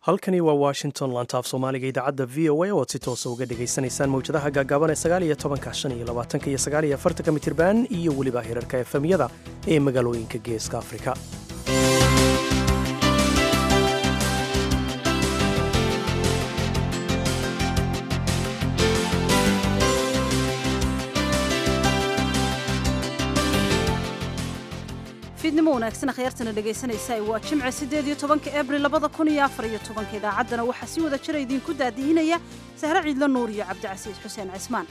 halkani waa washington lantaaf soomaaliga idaacadda v o a oad si toosa uga dhagaysanaysaan mawjadaha gaagaaban ee sagaaliyo tobanka shan iyo labaatanka iyo sagaaliyo afartanka mitirban iyo weliba hirarka efemyada ee magaalooyinka geeska afrika fiidnimo wanaagsan akhyaartana dhegaysanaysa waa jimce siddeed iyo tobanka abril labada kun iyo afar iyo tobanka idaacaddana waxaa si wada jira idiinku daadihinaya sahre ciidlo nuur iyo cabdicasiis xuseen cismaan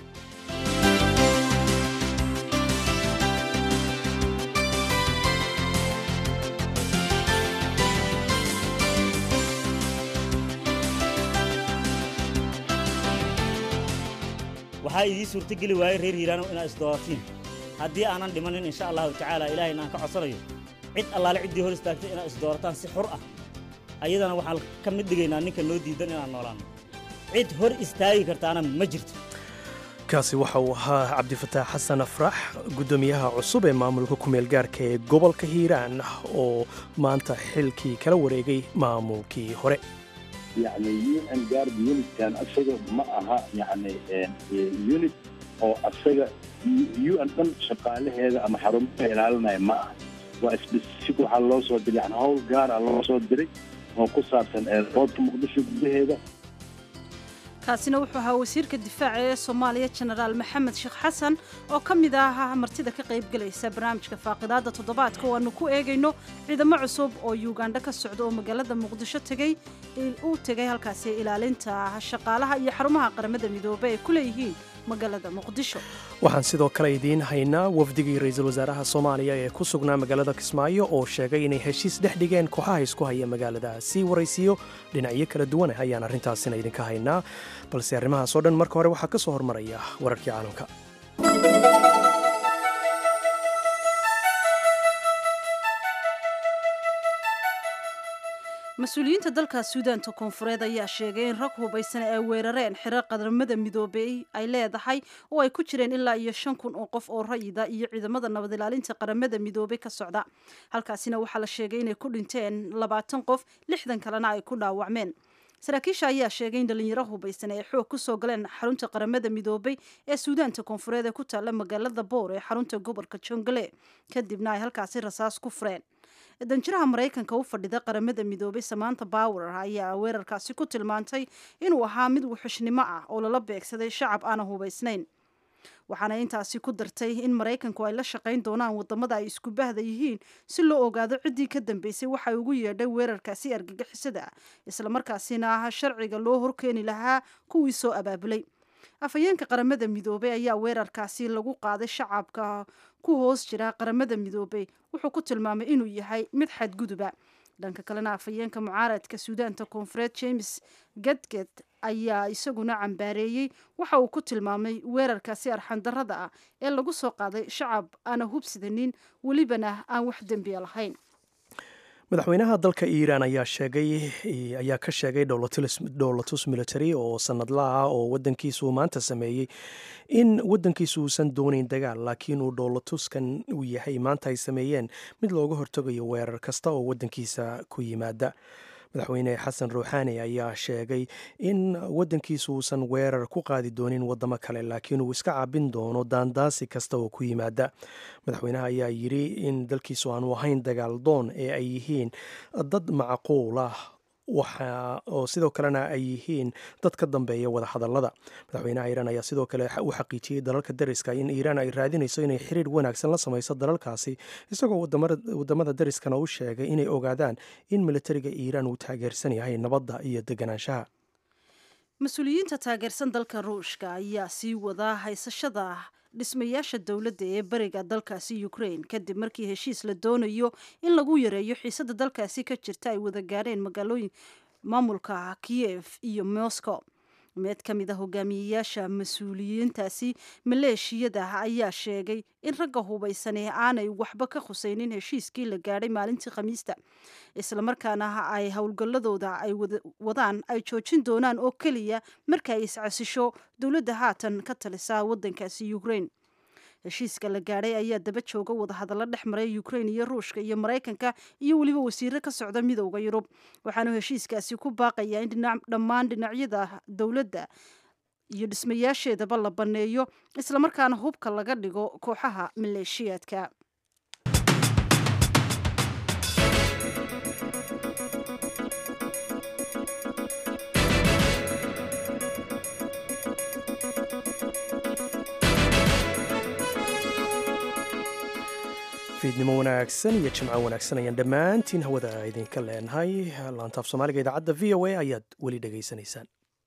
waxaa idii suurtogeli waayey reer hiiraano inaad isdooratiin haddii aanan dhimanin insha allahu tacaala ilaahayna aan ka codsanayo cid allaale ciddii hor istaagtay inaad isdoorataan si xur ah ayadana waxaan ka mid dhigaynaa ninka noo diidan inaan noolaanno cid hor istaagi kartaana ma jirto kaasi waxa uu ahaa cabdifataax xasan afrax guddoomiyaha cusub ee maamulka kumeel gaarka ee gobolka hiiraan oo maanta xilkii kala wareegay maamulkii hore yani un guard unitkan asaga ma aha yani unit oo asaga un dhan shaqaalaheeda ama xarumaha ilaalinaya ma aha waa specific waxaa loo soo diray yani howl gaara loo soo diray oo ku saabsan eerboodka muqdisho gudaheeda kaasina wuxuu ahaa wasiirka difaaca ee soomaaliya jenaraal maxamed sheekh xasan oo ka mid ah martida ka qaybgelaysa barnaamijka faaqidaadda toddobaadka oo aanu ku eegayno ciidamo cusub oo yugandha ka socda oo magaalada muqdisho tegey uu tegay halkaasi ilaalinta shaqaalaha iyo xarumaha qaramada midoobe ay ku leeyihiin magaalada muqdisho waxaan sidoo kale idiin haynaa wafdigii ra-iisul wasaaraha soomaaliya ee ku sugnaa magaalada kismaayo oo sheegay inay heshiis dhex dhigeen kooxaha isku haya magaalada sii waraysiyo dhinacyo kala duwan ayaan arrintaasina idinka haynaa balse arrimahaasoo dhan marka hore waxaa ka soo hormaraya wararkii caalamka mas-uuliyiinta dalka suudaanta koonfureed ayaa sheegay in rag hubaysan ay weerareen xiro qaramada midoobey ay leedahay oo ay ku jireen ilaa iyo shan kun oo qof oo rayida iyo ciidamada nabad ilaalinta qaramada midoobey ka socda halkaasina waxaa la sheegay inay ku dhinteen labaatan qof lixdan kalena ay ku dhaawacmeen saraakiisha ayaa sheegay in dhalinyaro hubaysan ay xoog kusoo galeen xarunta qaramada midoobey ee suudaanta koonfureed ee ku taalla magaalada boor ee xarunta gobolka jongale kadibna ay halkaasi rasaas ku fureen danjiraha maraykanka u fadhida qaramada midoobay samaanta bower ayaa weerarkaasi ku tilmaantay inuu ahaa mid wuxushnimo ah oo lala beegsaday shacab aana hubaysnayn waxaana intaasi ku dartay in maraykanku ay la shaqayn doonaan wadamada ay isku bahda yihiin si loo ogaado ciddii ka dambeysay waxa ugu yeedhay weerarkaasi argagixisada ah islamarkaasina ah sharciga loo horkeeni lahaa kuwii soo abaabulay afhayeenka qaramada midoobey ayaa weerarkaasi lagu qaaday shacabka ku hoos jira qaramada midoobey wuxuu ku tilmaamay inuu yahay mid xadguduba dhanka kalena afhayeenka mucaaradka suudaanta koonfureed james gadged ayaa isaguna cambaareeyey waxa uu ku tilmaamay weerarkaasi arxandarrada ah ee lagu soo qaaday shacab aana hubsidanin welibana aan wax dembiya lahayn madaxweynaha dalka iiraan ayaa sheegay ayaa ka sheegay dhowlatus military oo sanadla ah oo wadankiisu maanta sameeyey in wadankiisu uusan doonayn dagaal laakiin uu dhowlatuskan uu yahay maanta ay sameeyeen mid looga hortagayo weerar kasta oo wadankiisa ku yimaada madaxweyne xasan ruuxaani ayaa sheegay in wadankiisu uusan weerar ku qaadi doonin wadamo kale laakiin uu iska cabin doono daandaasi kasta oo ku yimaada madaxweynaha ayaa yidhi in dalkiisu aanu ahayn dagaal doon ee ay yihiin dad macquul ah waxa oo sidoo kalena ay yihiin dad ka dambeeya wadahadallada madaxweynaha iiraan ayaa sidoo kale u xaqiijiyey dalalka dariska in iiraan ay raadinayso inay xiriir wanaagsan la samayso dalalkaasi isagoo wadamada dariskana u sheegay inay ogaadaan in militariga iiraan uu taageersan yahay nabadda iyo deganaanshaha mas-uuliyiinta taageersan dalka ruushka ayaa sii wadaa haysashada dhismayaasha dowladda ee bariga dalkaasi ukraine kadib markii heshiis la doonayo in lagu yareeyo xiisada dalkaasi ka jirta ay wada gaareen magaalooyin maamulka kiev iyo moscow mid ka mid a hogaamiyeyaasha mas-uuliyiintaasi maleeshiyada ayaa sheegay in ragga hubaysane aanay waxba ka khusaynin heshiiskii la gaadhay maalintii khamiista islamarkaana ay howlgalladooda ay wadaan ay joojin doonaan oo keliya marka ay iscasisho dowladda haatan ka talisa wadankaasi ukraine heshiiska la gaadhay ayaa daba jooga wadahadallo dhex maray ukrain iyo ruushka iyo maraykanka iyo weliba wasiiro ka socda midowda yurub waxaanu heshiiskaasi ku baaqayaa in dhammaan dhinacyada dowladda iyo dhismayaasheedaba la banneeyo islamarkaana hubka laga dhigo kooxaha maleeshiyaadka fiidnimo wanaagsan iyo jimco wanaagsan ayaan dhammaantiin hawada idinka leenahay laantaaf soomaaliga idaacadda v o a ayaad weli dhegaysanaysaan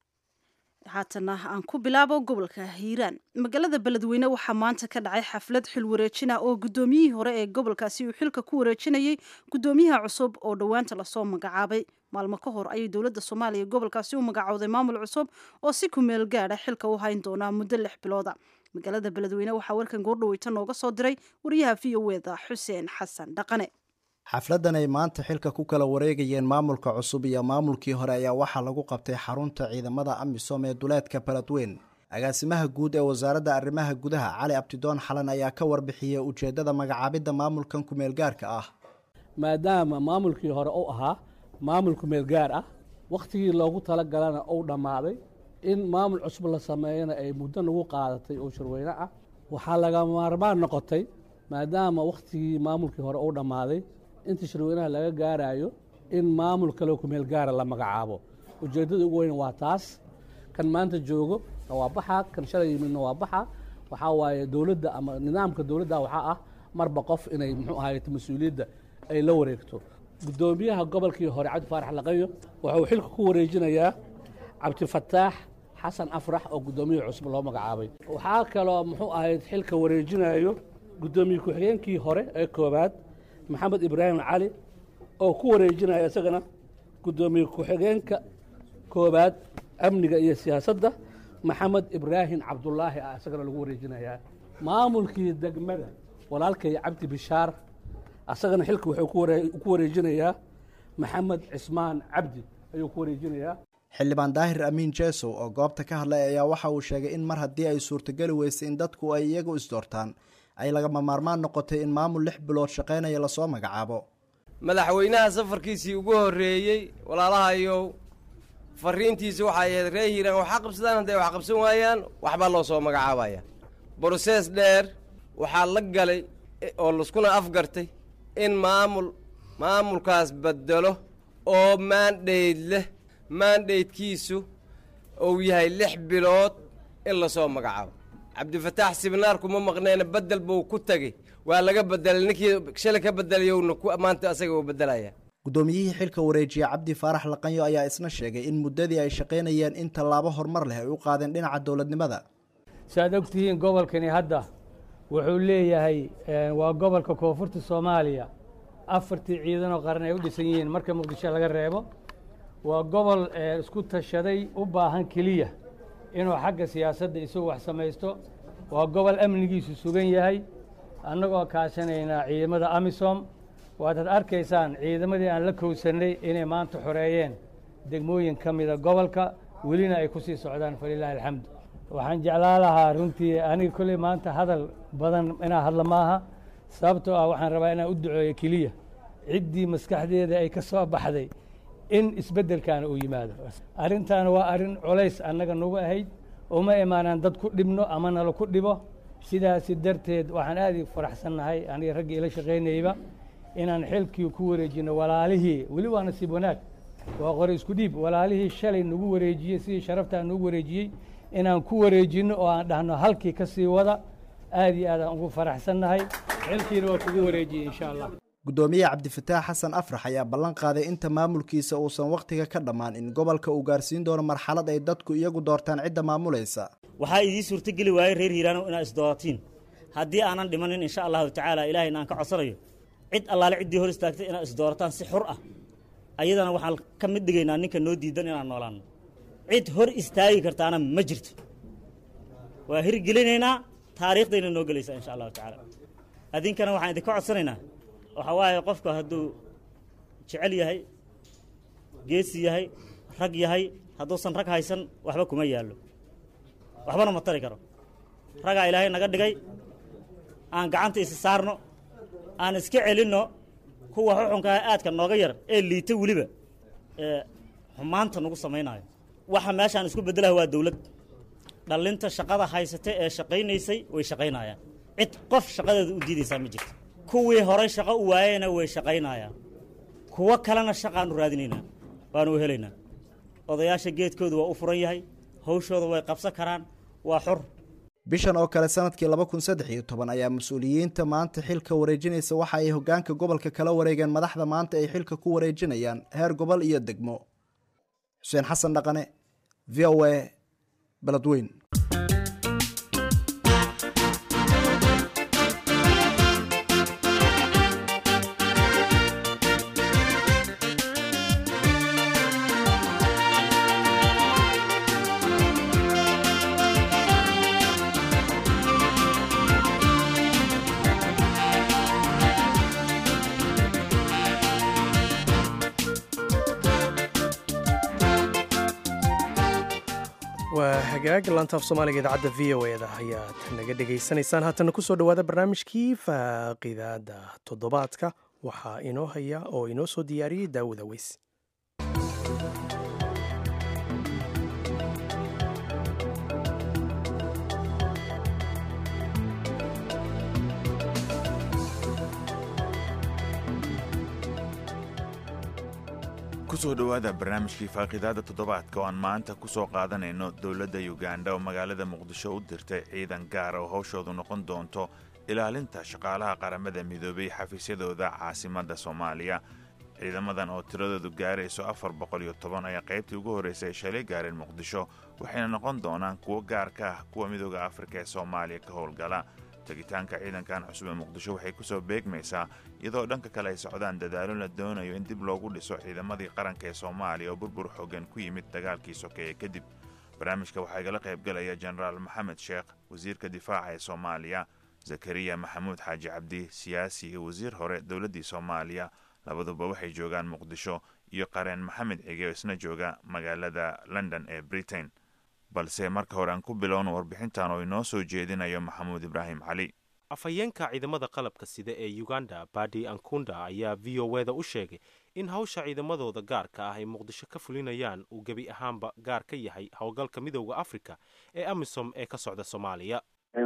haatana aan ku bilaabo gobolka hiiraan magaalada beledweyne waxaa maanta ka dhacay xaflad xil wareejina oo guddoomiyihii hore ee gobolkaasi uu xilka ku wareejinayay guddoomiyaha cusub oo dhowaanta lasoo magacaabay maalmo ka hor ayay dowladda soomaaliya gobolkaasi u magacowday maamul cusub oo si kumeel gaadha xilka u hayn doonaa muddo lix bilooda magaalada beledweyne waxaa warkan goordhaweyta nooga soo diray wariyaha v o eda xuseen xasan dhaqane xafladdan ay maanta xilka ku kala wareegayeen maamulka cusub iyo maamulkii hore ayaa waxaa lagu qabtay xarunta ciidamada amisom ee duleedka beledweyn agaasimaha guud ee wasaaradda arrimaha gudaha cali abdidoon xalan ayaa ka warbixiyey ujeeddada magacaabidda maamulkan kumeelgaarka ah maadaama maamulkii hore uu ahaa maamul kumeelgaar ah wakhtigii loogu talagalana uu dhammaaday in maamul cusub la sameeyana ay muddo nagu qaadatay oo shirweyne ah waxaa laga maarmaan noqotay maadaama wakhtigii maamulkii hore uu dhammaaday inta shirweynaha laga gaarayo in maamul kaleo kumeel gaara la magacaabo ujeeddada ugu weyn waa taas kan maanta joogo waa baxa kan shalay yimidna waa baxa waxaa waaye dowladda ama nidaamka dowladda waxaa ah marba qof inay muxuu ahayt mas-uuliyadda ay la wareegto guddoomiyaha gobolkii hore cabdi faarax laqayo wuxuu xilka ku wareejinayaa cabdifataax xasan afrax oo guddoomiyaha cusub loo magacaabay waxaa kaloo muxuu ahayd xilka wareejinayo guddoomiye ku-xigeenkii hore ee koowaad maxamed ibraahim cali oo ku wareejinaya isagana guddoomiye ku-xigeenka koowaad amniga iyo siyaasadda maxamed ibraahim cabdulaahi ah isagana lagu wareejinayaa maamulkii degmada walaalkay cabdi bishaar isagana xilka wuxuu ku wareejinayaa maxamed cismaan cabdi ayuu ku wareejinayaa xildhibaan daahir amiin jesow oo goobta ka hadlay ayaa waxa uu sheegay in mar haddii ay suurtogeli weysay in dadku ay iyagu isdoortaan ay lagama maarmaan noqotay in maamul lix bilood shaqaynaya lasoo magacaabo madaxweynaha safarkiisii ugu horreeyey walaalahayow fariintiisi waxay ahayd ree hiiraan waxaa qabsadaan hadday wax qabsan waayaan waxbaa loo soo magacaabaya brosees dheer waxaa la galay oo laskuna afgartay in maamul maamulkaas bedelo oo maandhayd leh maandhaydkiisu uu yahay lix bilood in lasoo magacaabo cabdifataax sibnaar kuma maqneena bedel buu ku tegey waa laga bedelay ninkii shalay ka bedelayowna maanta asaga uu bedelaya guddoomiyihii xilka wareejiya cabdi faarax laqanyo ayaa isna sheegay in muddadii ay shaqaynayeen in tallaabo horumar leh ay u qaadeen dhinaca dowladnimada si aad ogtihiin gobolkani hadda wuxuu leeyahay waa gobolka koonfurta soomaaliya afartii ciidanoo qaran ay u dhisan yihiin marka muqdisho laga reebo waa gobol isku tashaday u baahan keliya inuu xagga siyaasadda isagu wax samaysto waa gobol amnigiisu sugan yahay annagoo kaashanaynaa ciidamada amisom waadaad arkaysaan ciidamadii aan la kowsannay inay maanta xoreeyeen degmooyin ka mida gobolka welina ay ku sii socdaan falilaahi alxamdu waxaan jeclaa lahaa runtii aniga kolley maanta hadal badan inaa hadla maaha sababtoo ah waxaan rabaa inaan u duceeyo keliya ciddii maskaxdeeda ay ka soo baxday in isbeddelkaana uu yimaado arrintaana waa arrin colays annaga nagu ahayd uma imaanaan dad ku dhibno ama nala ku dhibo sidaasi darteed waxaan aad i faraxsannahay aniga raggii ila shaqaynayba inaan xilkii ku wareejino walaalihii weli waa nasiib wanaag waa qore isku dhiib walaalihii shalay nagu wareejiyey sidii sharaftaa nagu wareejiyey inaan ku wareejinno oo aan dhahno halkii ka sii wada aad iyo aad aan ugu faraxsannahay xilkiina waa kugu wareejiyey insha allah guddoomiye cabdifataax xasan afrax ayaa ballan qaaday inta maamulkiisa uusan wakhtiga ka dhammaan in gobolka uu gaarsiin doono marxalad ay dadku iyagu doortaan cidda maamulaysa waxaa idii suurtogeli waayey reer hiiraanow inaad isdooratiin haddii aanan dhimanin insha allahu tacaala ilahayna aan ka codsanayo cid allaale ciddii hor istaagtay inaad isdoorataan si xur ah ayadana waxaan ka mid dhigaynaa ninka noo diidan inaan noolaanno cid hor istaagi kartaana ma jirto waa hirgelinaynaa taariikhdayna noo gelaysaa insha allahu tacaala adinkana waxaan idinka codsanaynaa waxaa waaye qofku hadduu jecel yahay geesi yahay rag yahay hadduusan rag haysan waxba kuma yaallo waxbana ma tari karo ragaa ilaahay naga dhigay aan gacanta isi saarno aan iska celinno kuwa xuxunkaa aadka nooga yar ee liita weliba ee xumaanta nagu samaynayo waxa meeshaan isku beddelaha waa dawlad dhallinta shaqada haysata ee shaqaynaysay way shaqaynayaan cid qof shaqadeeda u diidaysaa ma jirto kuwii horay shaqo u waayeyna way shaqaynayaan kuwo kalena shaqaanu raadinaynaa waanu helaynaa odayaasha geedkoodu waa u furan yahay hawshooda way qabsan karaan waa xor bishan oo kale sanadkii laba kun saddex iyo toban ayaa mas-uuliyiinta maanta xilka wareejinaysa waxa ay hogaanka gobolka kala wareegeen madaxda maanta ay xilka ku wareejinayaan heer gobol iyo degmo xuseen xasan dhaqane v o a beledweyn waa hagaag laantaaf soomaaliga idaacadda v o eda ayaad naga dhegaysanaysaan haatana kusoo dhowaada barnaamijkii faaqidaada toddobaadka waxaa inoo haya oo inoo soo diyaariyey daawud aweys kusoo dhowaada barnaamijkii faaqidaada toddobaadka oo aan maanta ku soo qaadanayno dowladda yuganda oo magaalada muqdisho u dirtay ciidan gaar oo hawshoodu noqon doonto ilaalinta shaqaalaha qaramada midoobay xafiisyadooda caasimadda soomaaliya ciidamadan oo tiradoodu gaarayso afar boqol iyo toban ayaa qaybtii ugu horraysay ay shalay gaareen muqdisho waxayna noqon doonaan kuwo gaar ka ah kuwa midooda afrika ee soomaaliya ka howlgala tegitaanka ciidankan cusub ee muqdisho waxay ku soo beegmaysaa iyadoo dhanka kale ay socdaan dadaalo la doonayo in dib loogu dhiso ciidamadii qaranka ee soomaaliya oo burbur xoogan ku yimid dagaalkii sokeeye kadib barnaamijka waxaa igala qaybgalaya jenaraal maxamed sheekh wasiirka difaaca ee soomaaliya zakariya maxamuud xaaji cabdi siyaasi iyo wasiir hore dowladdii soomaaliya labaduba waxay joogaan muqdisho iyo qareen maxamed cige oo isna jooga magaalada london ee britain balse marka hore aan ku bilowno warbixintan oo inoo soo jeedinayo maxamuud ibraahim cali afhayeenka ciidamada qalabka sida ee uganda badi ankunda ayaa v o eda u sheegay in hawsha ciidamadooda gaarka ah ay muqdisho ka fulinayaan uu gebi ahaanba gaar ka yahay howlgalka midooda afrika ee amisom ee ka socda soomaaliya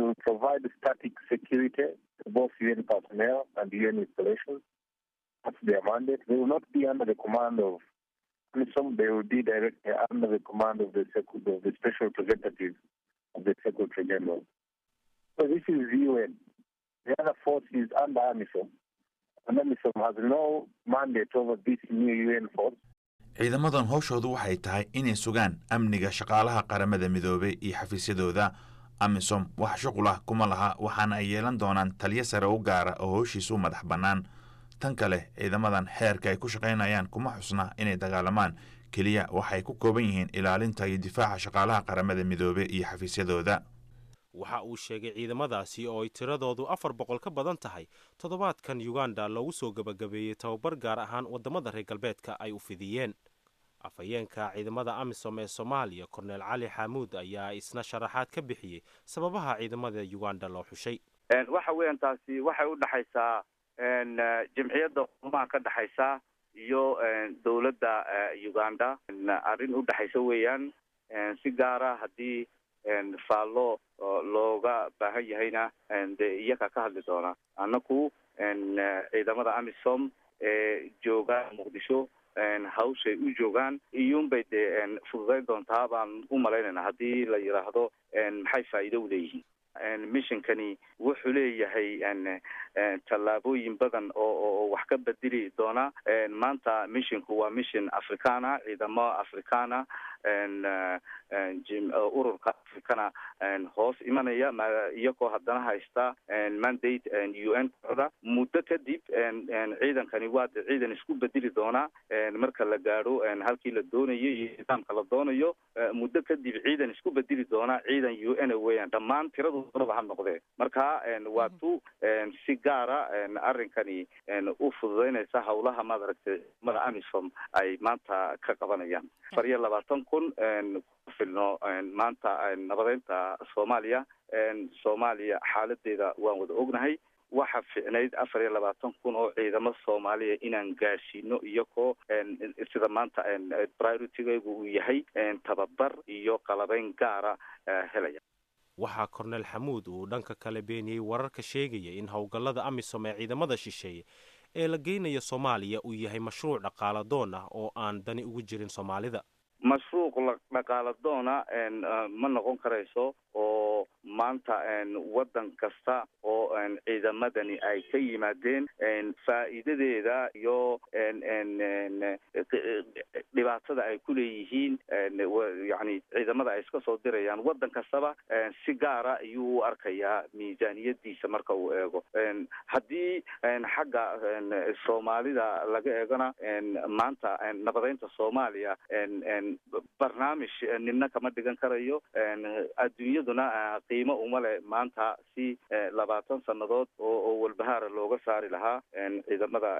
AMISOM, they will be directly under the command of the, of the special representative of the Secretary General. So this is the UN. The other force is under AMISOM. And AMISOM has no mandate over this new UN force. ciidamadan howshoodu waxay tahay inay sugaan amniga shaqaalaha qaramada midoobay iyo xafiisyadooda amisom wax shuqul ah kuma laha waxaana ay yeelan doonaan taliyo sare u gaara oo howshiisu u madax bannaan tan kale ciidamadan xeerka ay ku shaqaynayaan kuma xusna inay dagaalamaan keliya waxay ku kooban yihiin ilaalinta iyo difaaca shaqaalaha qaramada midoobe iyo xafiisyadooda waxa uu sheegay ciidamadaasi oo ay tiradoodu afar boqol ka badan tahay toddobaadkan uganda loogu soo gebagabeeyey tababar gaar ahaan waddamada reer galbeedka ay u fidiyeen afhayeenka ciidamada amisom ee soomaaliya korneel cali xaamuud ayaa isna sharaxaad ka bixiyey sababaha ciidamada uganda loo xushay waxa weeyaan taasi waxay u dhexaysaa jamciyadda xumaha ka dhexaysa iyo dowladda uganda arrin u dhexaysa weeyaan si gaara haddii faallo looga baahan yahayna dee iyaga ka hadli doona annaku ciidamada amisom ee jooga muqdisho hawshay u joogaan iyuunbay dee fududayn doontaa baan u malaynayna haddii la yidhaahdo maxay faa'iido u leeyihiin missionkani wuxuu leeyahay tallaabooyin badan oo oo wax ka bedeli doona maanta missionku waa mission africana ciidamo africana ururka africana hoos imanaya iyagoo haddana haysta mandate u n kooda muddo kadib ciidankani waa ciidan isku bedeli doona marka la gaadho halkii la doonayo iyo nidaamka la doonayo muddo kadib ciidan isku bedeli doona ciidan u n weeyaan dhammaan tiradu doonaba ha noqdee marka waa tu si gaara arrinkani u fududeynaysa hawlaha maad aragtay ciidamada amisom ay maanta ka qabanayaan afar iyo labaatan kun ku filno maanta nabadeynta soomaaliya soomaaliya xaaladeeda waan wada ognahay waxa ficnayd afar iyo labaatan kun oo ciidamo soomaaliya inaan gaadhsiino iyagoo sida maanta prioritigaygu uu yahay tababar iyo qalabeyn gaara helaya waxaa kornel xamuud uu dhanka kale beeniyey wararka sheegaya in howlgallada amisom ee ciidamada shisheeye ee la geynayo soomaaliya uu yahay mashruuc dhaqaala doon ah oo aan dani ugu jirin soomaalida mashruuc dhaqaala doona ma noqon karayso oo maanta waddan kasta oo ciidamadani ay ka yimaadeen faa'iidadeeda iyo dhibaatada ay ku leeyihiin yani ciidamada ay iska soo dirayaan waddan kastaba si gaara ayuu u arkayaa miisaaniyadiisa marka uu eego haddii xagga soomaalida laga eegona maanta nabadeynta soomaaliya barnaamij nina kama dhigan karayo adduunyaduna qiimo uma leh maanta si labaatan sannadood oo walbahaara looga saari lahaa ciidamada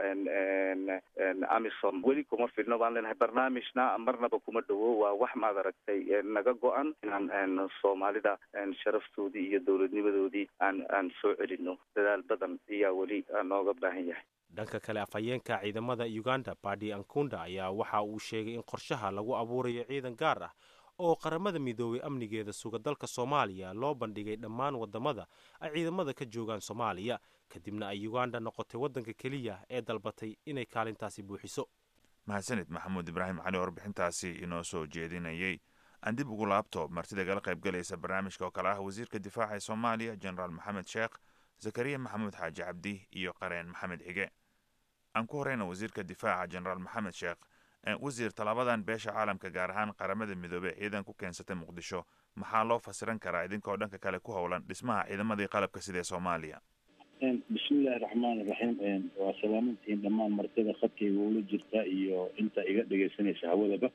amisom weli kuma filno baan leenahay barnaamijna marnaba kuma dhowo waa wax maad aragtay naga go-an inaan soomaalida sharaftoodii iyo dowladnimadoodii aan aan soo celino dadaal badan ayaa weli nooga baahan yahay dhanka kale afhayeenka ciidamada uganda badi ankunda ayaa waxa uu sheegay in qorshaha lagu abuurayo ciidan gaar ah oo qaramada midoobay amnigeeda suga dalka soomaaliya loo bandhigay dhammaan wadamada ay ciidamada ka joogaan soomaaliya kadibna ay uganda noqotay waddanka keliya ee dalbatay inay kaalintaasi buuxiso mahadsanid maxamuud ibraahim cali warbixintaasi inoo soo jeedinayey aan dib ugu laabto martida gala qayb galaysa barnaamijka oo kale ah wasiirka difaaca ee soomaaliya jenaraal maxamed sheekh zakariya maxamuud xaaji cabdi iyo qareen maxamed xige aan ku horeyna wasiirka difaaca jenaraal maxamed sheekh wasiir tallaabadan beesha caalamka gaar ahaan qaramada midoobey ciidan ku keensatay muqdisho maxaa loo fasiran karaa idinkoo dhanka kale ku howlan dhismaha ciidamadii qalabka sida ee soomaaliya bismillahi raxmaan iraxiim waa salaamantihiin dhammaan martida khadkayga ula jirta iyo inta iga dhegaysanaysa hawadaba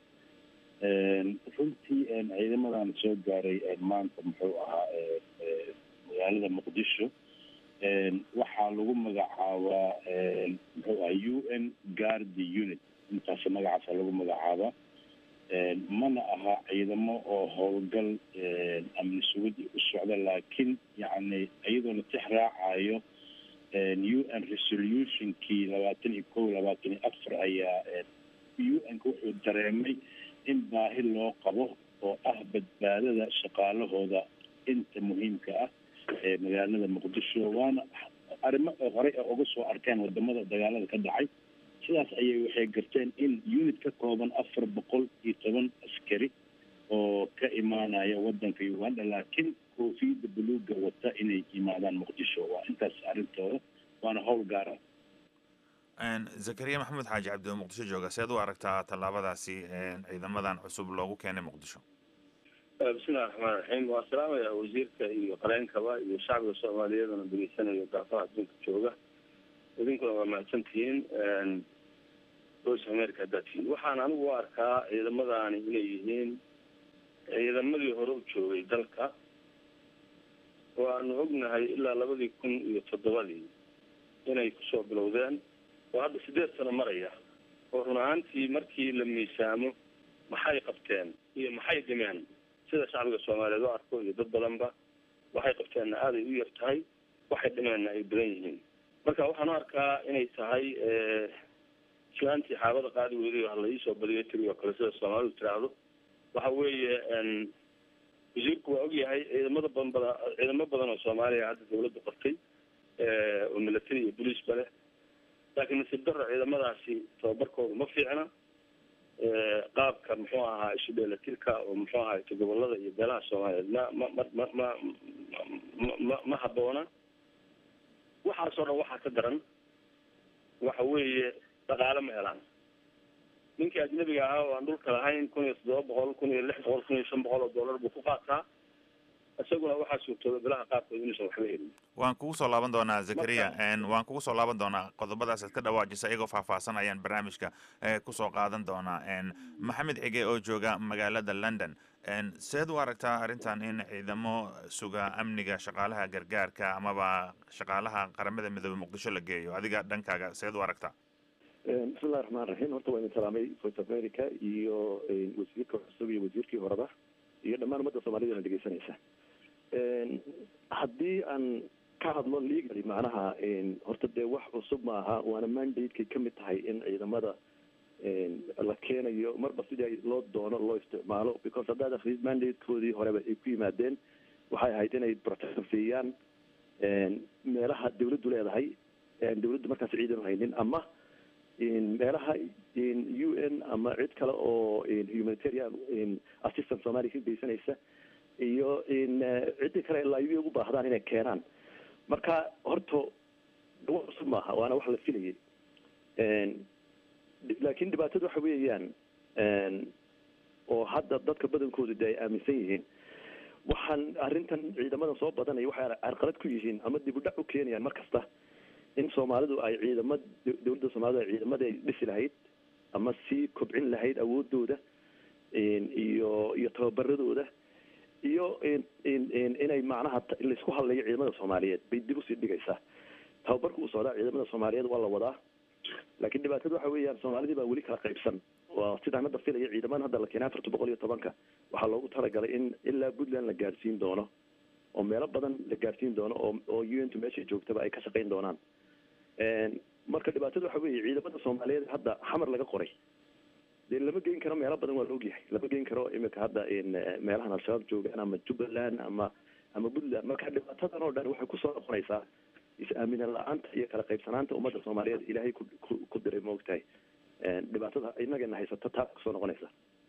runtii ciidamadan soo gaaray maanta muxuu ahaa magaalada muqdisho waxaa lagu magacaabaa muxuu aha u n guardi unit intaas magacaasa lagu magacaabaa mana aha ciidamo oo howlgal amni sugid u socda laakiin yacni iyadoo la tix raacayo u n resolutionkii labaatan iyo kow labaatan iyo afar ayaa u n-ka wuxuu dareemay in baahi loo qabo oo ah badbaadada shaqaalahooda inta muhiimka ah ee magaalada muqdisho waana arrimo horey a uga soo arkeen wadamada dagaalada ka dhacay sidaas ayay waxay garteen in unit ka kooban afar boqol iyo toban askari oo ka imaanaya wadanka uganda laakiin koofiyadda buluuga wata inay yimaadaan muqdisho waa intaas arrintooda waana howl gaara zakariya maxamed xaaji cabdi oo muqdisho jooga seed u aragtaa tallaabadaasi ciidamadan cusub loogu keenay muqdisho bismillahi raxmaan raxiim waa salaamaya wasiirka iyo qareenkaba iyo shacbiga soomaaliyeedana degeysanayo gaafaha adduunka jooga idinkuna waa mahadsantihiin voice america haddaad tihiin waxaan anigu u arkaa ciidamadani inay yihiin ciidamadii hore u joogay dalka waanu ognahay ilaa labadii kun iyo toddobadii inay kusoo bilowdeen oo hadda sideed sano maraya oo run ahaantii markii la miisaamo maxay qabteen iyo maxay dhimeen sida shacbiga soomaaliyeed u arko iyo dad badanba waxay qabteenna aaday u yar tahay waxay dhimeenna ay badan yihiin marka waxaan u arkaa inay tahay islaantii xaabada qaadi weyday hala iisoo badiyo tiri oo kale sida soomaalidu tiraahdo waxa weeye wasiirku waa ogyahay ciidamada badan bada ciidamo badan oo soomaaliya hadda dawladda qortay oo military iyo boliisba leh laakiin nasiib darro ciidamadaasi tababarkooda ma fiicna qaabka muxuu ahaa isu dheelatirka oo muxuu ahaa gobolada iyo beelaha soomaaliyeed ma ma ma ma ma ma ma ma haboona waxaasoo dhan waxaa ka daran waxa weeye dhaqaale ma helaan ninkii ajnabiga ahaa oo aan dhulka lahayn kun iyo toddoba boqol kun iyo lix boqol kun iyo shan boqol oo dollar buu ku qaataa isaguna waxaa suurtooda bilaha qaarkood inuusan waxba helin waan kugu soo laaban doonaa zakariya waan kugu soo laaban doonaa qodobadaas aad ka dhawaajisa iyagoo faahfaahsan ayaan barnaamijka kusoo qaadan doonaa maxamed xige oo jooga magaalada london seed u aragtaa arrintan in ciidamo suga amniga shaqaalaha gargaarka amaba shaqaalaha qaramada midoobe muqdisho la geeyo adiga dhankaaga seed u aragtaa bismillahi raxmaan raxiim horta waa idin salaamay voice of america iyo wasiirka cusub iyo wasiirkii horeba iyo dhammaan ummadda soomaalida na dhegeysanaysa haddii aan ka hadlo legally macnaha horta dee wax cusub maaha waana mandatekay ka mid tahay in ciidamada la keenayo marba sidii loo doono loo isticmaalo because haddaad akrid mandatekoodii horeba ay ku yimaadeen waxay ahayd inay protection siiyaan meelaha dawladdu leedahay dawladdu markaas ciidan haynin ama meelaha u n ama cid kale oo humanitarian assistance soomaaliya ka geysanaysa iyo ciddii kale laayibi ugu baahdaan inay keenaan marka horta wax cusub maaha waana wax la filayay laakiin dhibaatadu waxa weeyaan oo hadda dadka badankoodu de ay aaminsan yihiin waxaan arrintan ciidamadan soo badanaya waxay carqalad ku yihiin ama dib u dhac u keenayaan mar kasta in soomaalidu ay ciidama dawladda soomaalida ay ciidamada ay dhisi lahayd ama sii kobcin lahayd awoodooda iyo iyo tababaradooda iyo inay macnaha laisku hadlayo ciidamada soomaaliyeed bay dib usii dhigaysaa tababarka uu socdaa ciidamada soomaaliyeed waa la wadaa laakiin dhibaatada waxa weeyaan soomaalidii baa weli kala qaybsan waa sidaan hadda filaya ciidamadan hadda la keenay afarta boqol iyo tobanka waxaa loogu talagalay in ilaa puntland la gaadhsiin doono oo meelo badan la gaadhsiin doono oo oo u n tu meeshay joogtaba ay ka shaqayn doonaan marka dhibaatada waxa weeye ciidamada soomaaliyeed hadda xamar laga qoray dee lama geyn karo meelo badan waa la ogyahay lama geyn karo imika hadda meelahan al-shabaab joogaan ama jubbaland ama ama puntland marka dhibaatadan oo dhan waxay kusoo noqonaysaa is-aamina la-aanta iyo kala qaybsanaanta ummadda soomaaliyeed ilaahay ku ku diray maogtahay dhibaatada inagana haysata taas kusoo noqonaysa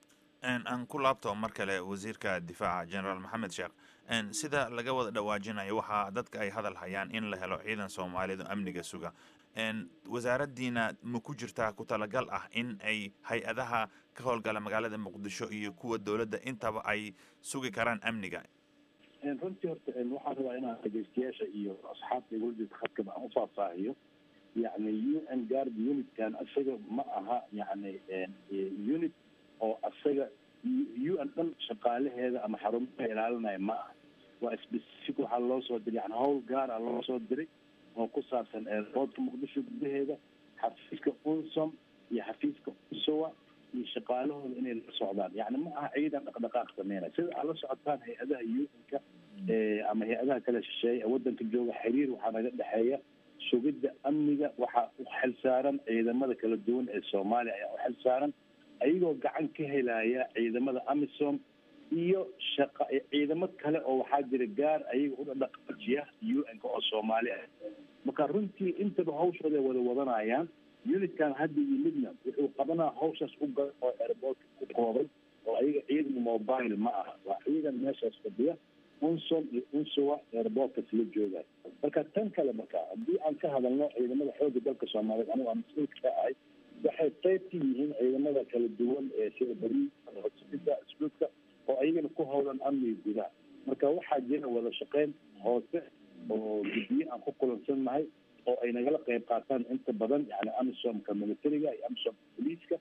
aan ku laabto mar kale wasiirka difaaca generaal maxamed sheekh sida laga wada dhawaajinayo waxaa dadka ay hadal hayaan in la helo ciidan soomaaliyeed oo amniga suga wasaaraddiina ma ku jirtaa ku talagal ah in ay hay-adaha ka howlgala magaalada muqdisho iyo kuwa dowladda intaba ay sugi karaan amniga runtii horta waxaan rabaa inaan dhegeystayaasha iyo asxaabta igula jirta khadkaba aan ufaahfaahiyo yacni u n guard unitkan isaga ma aha yacni unit oo asaga u n dhan shaqaalaheeda ama xarumaha ilaalinaya ma aha waa specific waxaa loo soo diray yani howl gaara loo soo diray oo ku saabsan eerboodka muqdisho gudaheeda xafiiska unsom iyo xafiiska unsowa iyo shaqaalahooda inay la socdaan yani ma aha ciidan dhaqdhaqaaq sameynaya sida aad la socotaan hay-adaha u-nka ama hay-adaha kale shisheeye ee wadanka jooga xiriir waxaa naga dhexeeya sugidda amniga waxaa u xilsaaran ciidamada kala duwan ee soomaaliya ayaa u xilsaaran ayagoo gacan ka helaya ciidamada amisom iyo shaqa ciidamo kale oo waxaa jira gaar ayaga u dhaqaajiya u-nka oo soomaali ah marka runtii intaba hawshooda wada wadanayaan unitkan hadda yimidna wuxuu qabanaa hawshaas u gal oo airboortka ku kooban oo ayaga ciidan mobile ma aha waa ciidan meeshaas fadhiya unsom iyo unsowa airboortkas la joogayo marka tan kale marka haddii aan ka hadalno ciidamada xooga dalka soomaaliyeed anigu aan mas-uulka ka ahay waxay qayb ka yihiin ciidamada kala duwan ee sida bari hodsida isluudka oo ayagana ku howlan amniga gudaha marka waxaa jira wada shaqeyn hoose oo guddiye aan ku kulansannahay oo ay nagala qayb qaataan inta badan yani amisomka militariga iyo amisomka boliiska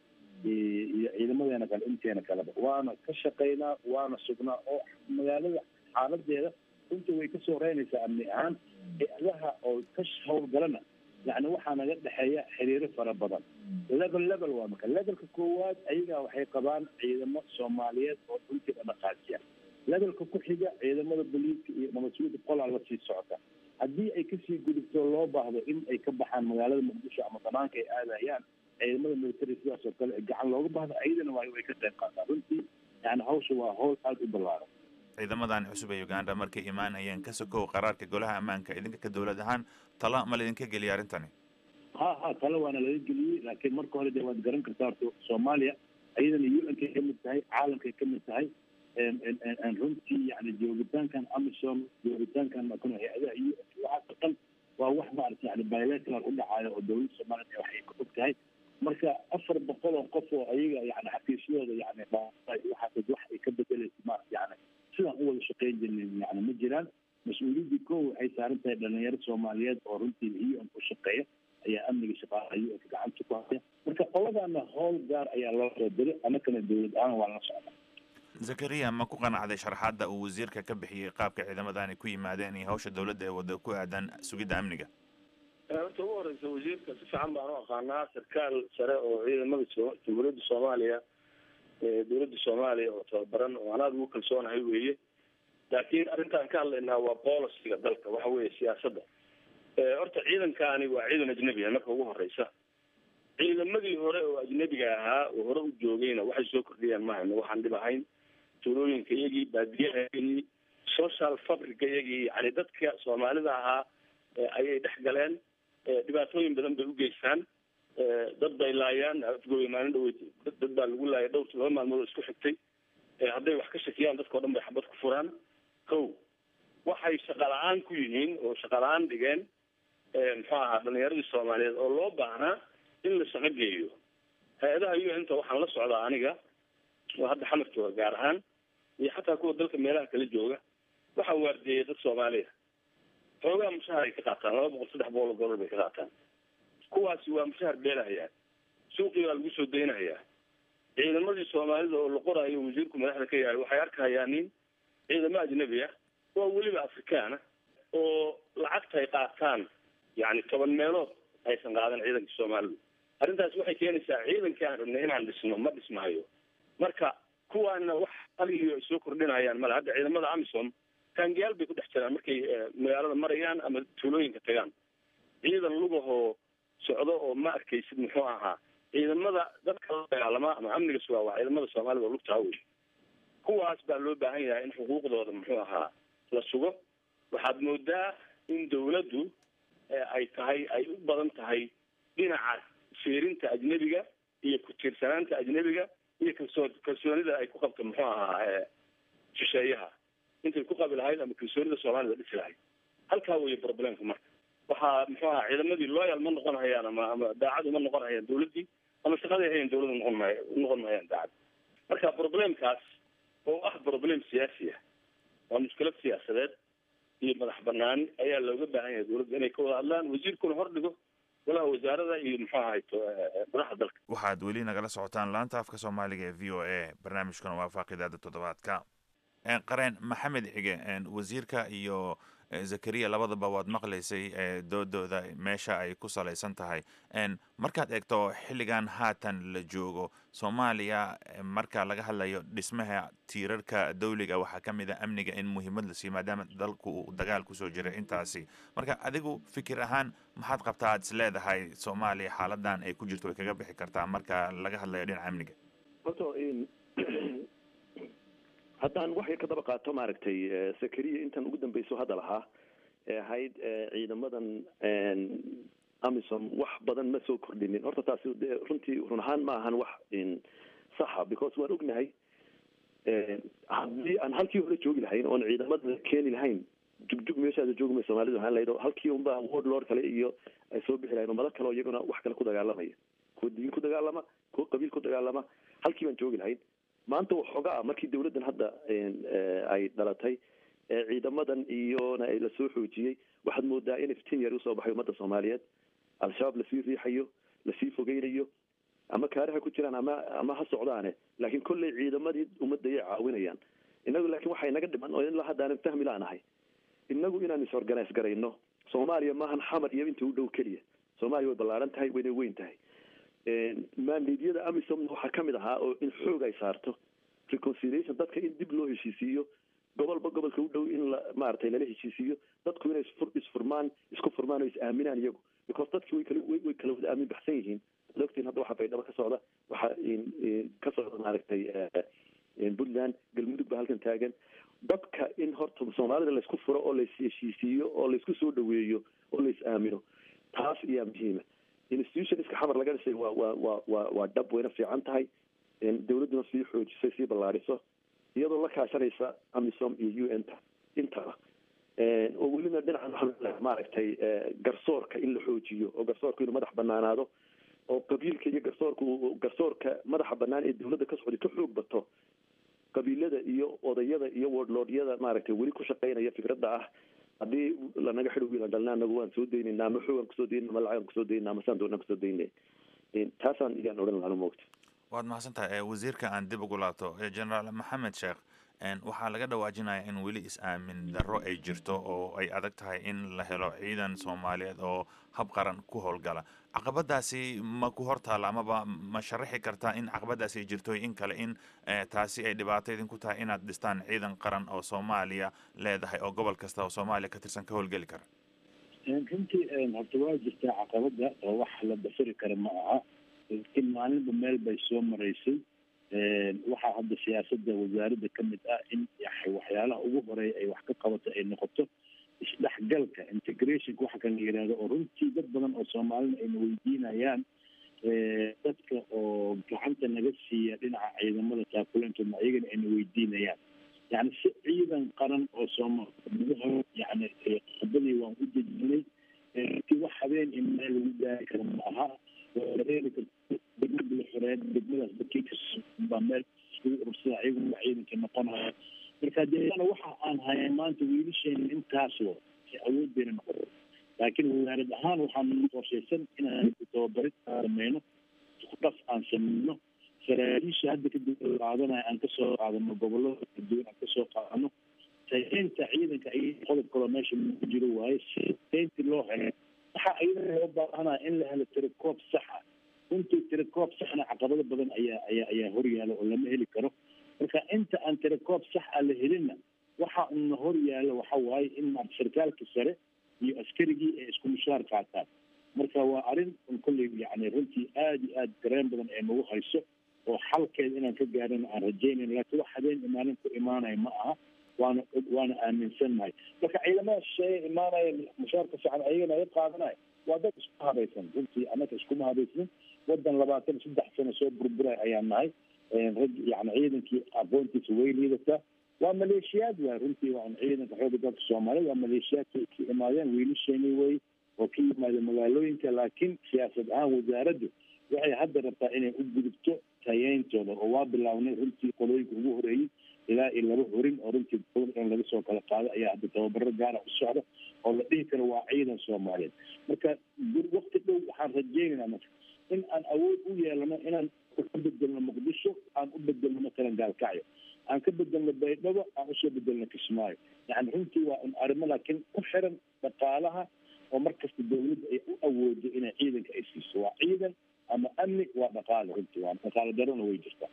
iyo ciidamadeena kale inteena kaleba waana ka shaqaynaa waana sugnaa oo magaalada xaaladeeda runtii way kasoo reynaysaa amni ahaan hay-adaha oo ka howlgalana yani waxaa naga dhexeeya xiriiro fara badan level level waa marka levelka koowaad ayagaa waxay qabaan ciidamo soomaaliyeed oo runtii dhaqaajiya levelka ku xiga ciidamada boliiska iyo nabadsuuda qolaa lasii socota haddii ay kasii gudubto loo baahdo in ay ka baxaan magaalada muqdisho ama banaanka ay aadayaan ciidamada military sidaas oo kale gacan looga baahdo ayadana waa way ka qayb qaataan runtii yani hawsha waa hawl aada u ballaaran ciidamadan cusub ee uganda markay imaanayeen ka sokow qaraarka golaha ammaanka idinka ka dowlad ahaan tala ma laydinka geliya arrintani ha ha tala waana laga geliyey laakiin marka hore dee waad garan kartaa horta soomaaliya ayadana u n kay kamid tahay caalamkay kamid tahay runtii yani joogitaankan amisom joogitaankan makano hay-adaha u n waxaasoo dhan waa wax maarata yani bilateral u dhacayo oo dowladda soomaaliya waxay ka og tahay marka afar boqol oo qof oo ayaga yani xafiisyadooda yani waxaas wax ay ka bedelaysa maarata yani sidaan u wada shaqeyn jirnin yani ma saaran tahay dhalinyaro soomaaliyeed oo runtii u n ku shaqeeya ayaa amniga shaqaalaha u n-ka gacanta ku haya marka qoladana howl gaar ayaa loo soo diray anakana dowlad ahaan waa la socda zakariya ma ku qanacday sharaxaadda uu wasiirka ka bixiyey qaabka ciidamadaani ku yimaadeen iyo hawsha dowladda ee wadda ku aadan sugidda amniga horta ugu horeysa wasiirka si fiican baan u aqaanaa sarkaal sare oo ciidamada so- jamhuuriyadda soomaaliya ee dowladda soomaaliya oo tababaran oo anaad ugu kalsoonahay weeye laakiin arrintaan ka hadlaynaa waa boliciga dalka waxa weeye siyaasadda horta ciidankaani waa ciidan ajnebi ah marka ugu horeysa ciidamadii hore oo ajnebiga ahaa oo hore u joogayna waxay soo kordhiyaan mahayno waxaan dhib ahayn tuulooyinka iyagii baadiyaha iyagii social fabrica iyagii yani dadka soomaalida ahaa ayay dhex galeen dhibaatooyin badan bay u geystaan dad bay laayaan afgooya maalin dhaweyd dad baa lagu laayay dhowr laba maalmood oo isku xigtay hadday wax ka shakiyaan dadka o dhan bay xabad ku furaan ko waxay shaqa la-aan ku yihiin oo shaqa la-aan dhigeen muxuu ahaa dhalinyaradii soomaaliyeed oo loo baahnaa in la shaqo geeyo hay-adaha u n ta waxaan la socdaa aniga oo hadda xamar jooga gaar ahaan iyo xataa kuwa dalka meelaha kala jooga waxaa waardeeyay dad soomaaliya xoogaa mushahar ay ka qaataan laba boqol saddex boqol oo dollar bay ka qaataan kuwaasi waa mushahar beelahayaa suuqii baa lagu soo daynahayaa ciidamadii soomaalida oo la qoraayo wasiirku madaxda ka yahay waxay arkahayaan nin ciidamo ajnabi ah waa weliba afrikaana oo lacagta ay qaataan yani toban meelood aysan qaadan ciidanka soomaalidu arrintaas waxay keenaysaa ciidankii aan rabnay inaan dhisno ma dhismahayo marka kuwaana wax aliyo ay soo kordhinayaan male hadda ciidamada amisom taangiyaal bay ku dhex jiraan markay magaalada marayaan ama tuulooyinka tagaan ciidan lugahoo socdo oo ma arkaysid muxuu ahaa ciidamada dadka la dagaalama ama amniga sugaa waa ciidamada soomaalida oo lugtaa wey kuwaas baa loo baahan yahay in xuquuqdooda muxuu ahaa la sugo waxaad moodaa in dawladdu ay tahay ay u badan tahay dhinaca fiirinta ajnebiga iyo ku-tiirsanaanta ajnebiga iyo kalsoo kalsoonida ay ku qabto muxuu ahaa shisheeyaha intay ku qabi lahayd ama kalsoonida soomaalida dhisi lahayd halkaa weeye problemka marka waxaa muxuu ahaa ciidamadii loyal ma noqon hayaan ama ama daacad uma noqon hayaan dawladdii ama shaqaday hayan dawladda noqon maya noqon mahayaan daacad marka problemkaas oo ah problem siyaasi ah waa mushkilad siyaasadeed iyo madax banaani ayaa looga baahan yahay dawladda inay ka wada hadlaan wasiirkuna hor dhigo golaha wasaarada iyo muxuu ahayto madaxda dalka waxaad weli nagala socotaan laanta afka soomaaliga ee v o a barnaamijkuna waa faaqidaada toddobaadka qareen maxamed xige wasiirka iyo zakariya labadaba waad maqlaysay doodooda meesha ay ku salaysan tahay markaad eegto xilligan haatan la joogo soomaaliya marka laga hadlayo dhismaha tiirarka dawliga waxaa ka mid a amniga in muhiimad la siiyo maadaama dalku uu dagaal kusoo jiray intaasi marka adigu fikir ahaan maxaad qabtaa aad is leedahay soomaaliya xaaladan ay ku jirto way kaga bixi kartaa marka laga hadlayo dhinaca amniga horta haddaan wax yar ka daba qaato maaragtay sakariya intan ugu dambeyso hadda lahaa ee ahayd ciidamadan amisom wax badan ma soo kordhinin horta taasi de runtii run ahaan ma ahan wax saxa because waan ognahay haddii aan halkii hore joogi lahayn oon ciidamada keeni lahayn jugjug meeshaada joogmay soomaalida waxaan lahayd halkii unba ward lord kale iyo ay soo bixi lahayn ummado kale oo iyaguna wax kale ku dagaalamaya kuwa diin ku dagaalama kuwa qabiil ku dagaalama halkii baan joogi lahayn maanta waxooga ah markii dawladdan hadda ay dhalatay ciidamadan iyona lasoo xoojiyey waxaad moodaa in iftiin yar usoo baxay ummadda soomaaliyeed al-shabaab lasii riixayo lasii fogeynayo ama kaariha ku jiraan ama ama ha socdaane laakiin kolley ciidamadii ummadda ayay caawinayaan inagu laakiin waxay naga dhiman oo ilaa haddaanan fahmi laanahay inagu inaan is-organise garayno soomaaliya maahan xamar iyo inta u dhow keliya soomaaliya way ballaaran tahay wayna weyn tahay maandeedyada amisomna waxaa kamid ahaa oo in xoog ay saarto reconciliation dadka in dib loo heshiisiiyo gobolba gobolka u dhow in la maaragtay lala heshiisiiyo dadku inay isfur isfurmaan isku furmaan oo is aaminaan iyagu because dadki way kala way kala wada aamin baxsan yihiin ad ogtiin hadda waxaa baydhabo ka socda waxaa ka socda maaragtay puntland galmudug ba halkan taagan dadka in horta soomaalida laysku furo oo lais heshiisiiyo oo laysku soo dhaweeyo oo lais aamino taas ayaa muhiima institutionska xamar laga dhisay waa waa waa waa waa dhab wayna fiican tahay dawladduna sii xoojisay sii ballaadhiso iyadoo la kaashanaysa amisom iyo u n ta intaba oo welina dhinaca maaragtay garsoorka in la xoojiyo oo garsoorka inuu madax banaanaado oo qabiilka iyo garsoorka garsoorka madaxa banaan ee dawladda ka socday ka xoog bato qabiilada iyo odayada iyo wordlordyada maaragtay weli ku shaqeynaya fikradda ah haddii lanaga xidho wiilan dhalna anagu waan soo daynayna ama xoogaan kusoo daynayna ama lacagaan kusoo daynayna ama saan doonaan kusoo daynay taasaan iyaan odhan lahaa moogta waad mahadsan tahay wasiirka aan dib ugu laabto generaal maxamed sheekh waxaa laga dhawaajinaya in weli is-aamin darro ay jirto oo ay adag tahay in la helo ciidan soomaaliyeed oo hab qaran ku howlgala caqabadaasi ma ku hortaalla amaba ma sharaxi kartaa in caqabadaasi ay jirto in kale in taasi ay dhibaato idinku tahay inaad dhistaan ciidan qaran oo soomaaliya leedahay oo gobol kasta oo soomaaliya ka tirsan ka howlgeli kara runtii horta waa jirtaa caqabada oo wax la basari kara ma aha laakiin maalinba meel bay soo maraysay waxaa hadda siyaasada wasaaradda ka mid ah in waxyaalaha ugu horeeya ay wax ka qabato ay noqoto isdhexgalka integrationka waxa kan la yihahdo oo runtii dad badan oo soomaalina ayna weydiinayaan dadka oo gacanta naga siiya dhinaca ciidamada taakuleentooda ayagana ayna weydiinayaan yani si ciidan qaran oo soomaal yani qodadii waan u dejinay runtii wax habeen in meel lagu gaari karo ma aha waa dareeri karta degmada la xoreeya degmadaas dadkii kasbaa meel iskugu urursada ayagu waa ciidanka noqonaya marka deeana waxa aan haya maanta wiilasheena intaas wa si awooddeena noqoto laakiin wasaarad ahaan waxaan qorshaysan inaan tababarid sameyno dhaf aan sameyno saraakiisha hadda kadib qaadanaya aan kasoo qaadano gobolada kala duwan aan kasoo qaadano tayeynta ciidanka ay qodob kaloo meesha ku jiro waaye si tayeyntii loo helo waxaa iyada loo baahanaya in la helo tirakoob saxa runtii tirakoob saxna caqabado badan ayaa ayaa ayaa horyaala oo lama heli karo marka inta aan tirakoob sax a la helinna waxa una horyaalo waxa waaye in maarata sarkaalka sare iyo askarigii ay isku mushaar qaataan marka waa arrin un kolley yani runtii aada iyo aada dareen badan ee nagu hayso oo xalkeeda inaan ka gaarana aan rajaynayn laakiin wax habeen imaanin ku imaanaya ma aha waana waana aaminsannahay marka ciidamada shisheeye imaanaya mushaarka fiican ayagana ay qaadanaya waa dad isku habaysan runtii annaka iskuma habaysanin wadan labaatan saddex sano soo burburay ayaan nahay rag yani ciidankii aqoontiisa way liidataa waa maleeshiyaad waay runtii waa ciidanka xooga dalka soomaaliyed waa maleeshiyaadka ka imaadeen wiilasheeni way oo ka yimaadeen magaalooyinka laakiin siyaasad ahaan wasaaraddu waxay hadda rabtaa inay u gudubto tayeyntooda oo waa bilaabnay runtii qolooyinka ugu horeeyey ilaa iyo laba horin oo runtii dowlad in laga soo kala qaado ayaa hadda tababaro gaara u socda oo la dhihi karo waa ciidan soomaaliyeed marka wakti dhow waxaan rajeynaynaa marka in aan awood u yeelano inaan ka bedelno muqdisho aan u bedelno matalan gaalkacyo aan ka bedelno baydhabo aan usoo bedelno kismaayo yani runtii waa un arrimo laakiin ku xiran dhaqaalaha oo markasta dawladda ay u awoodo inay ciidanka ay siiso waa ciidan ama amni waa dhaqaale runtii waa dhaqaale darona way jirtaa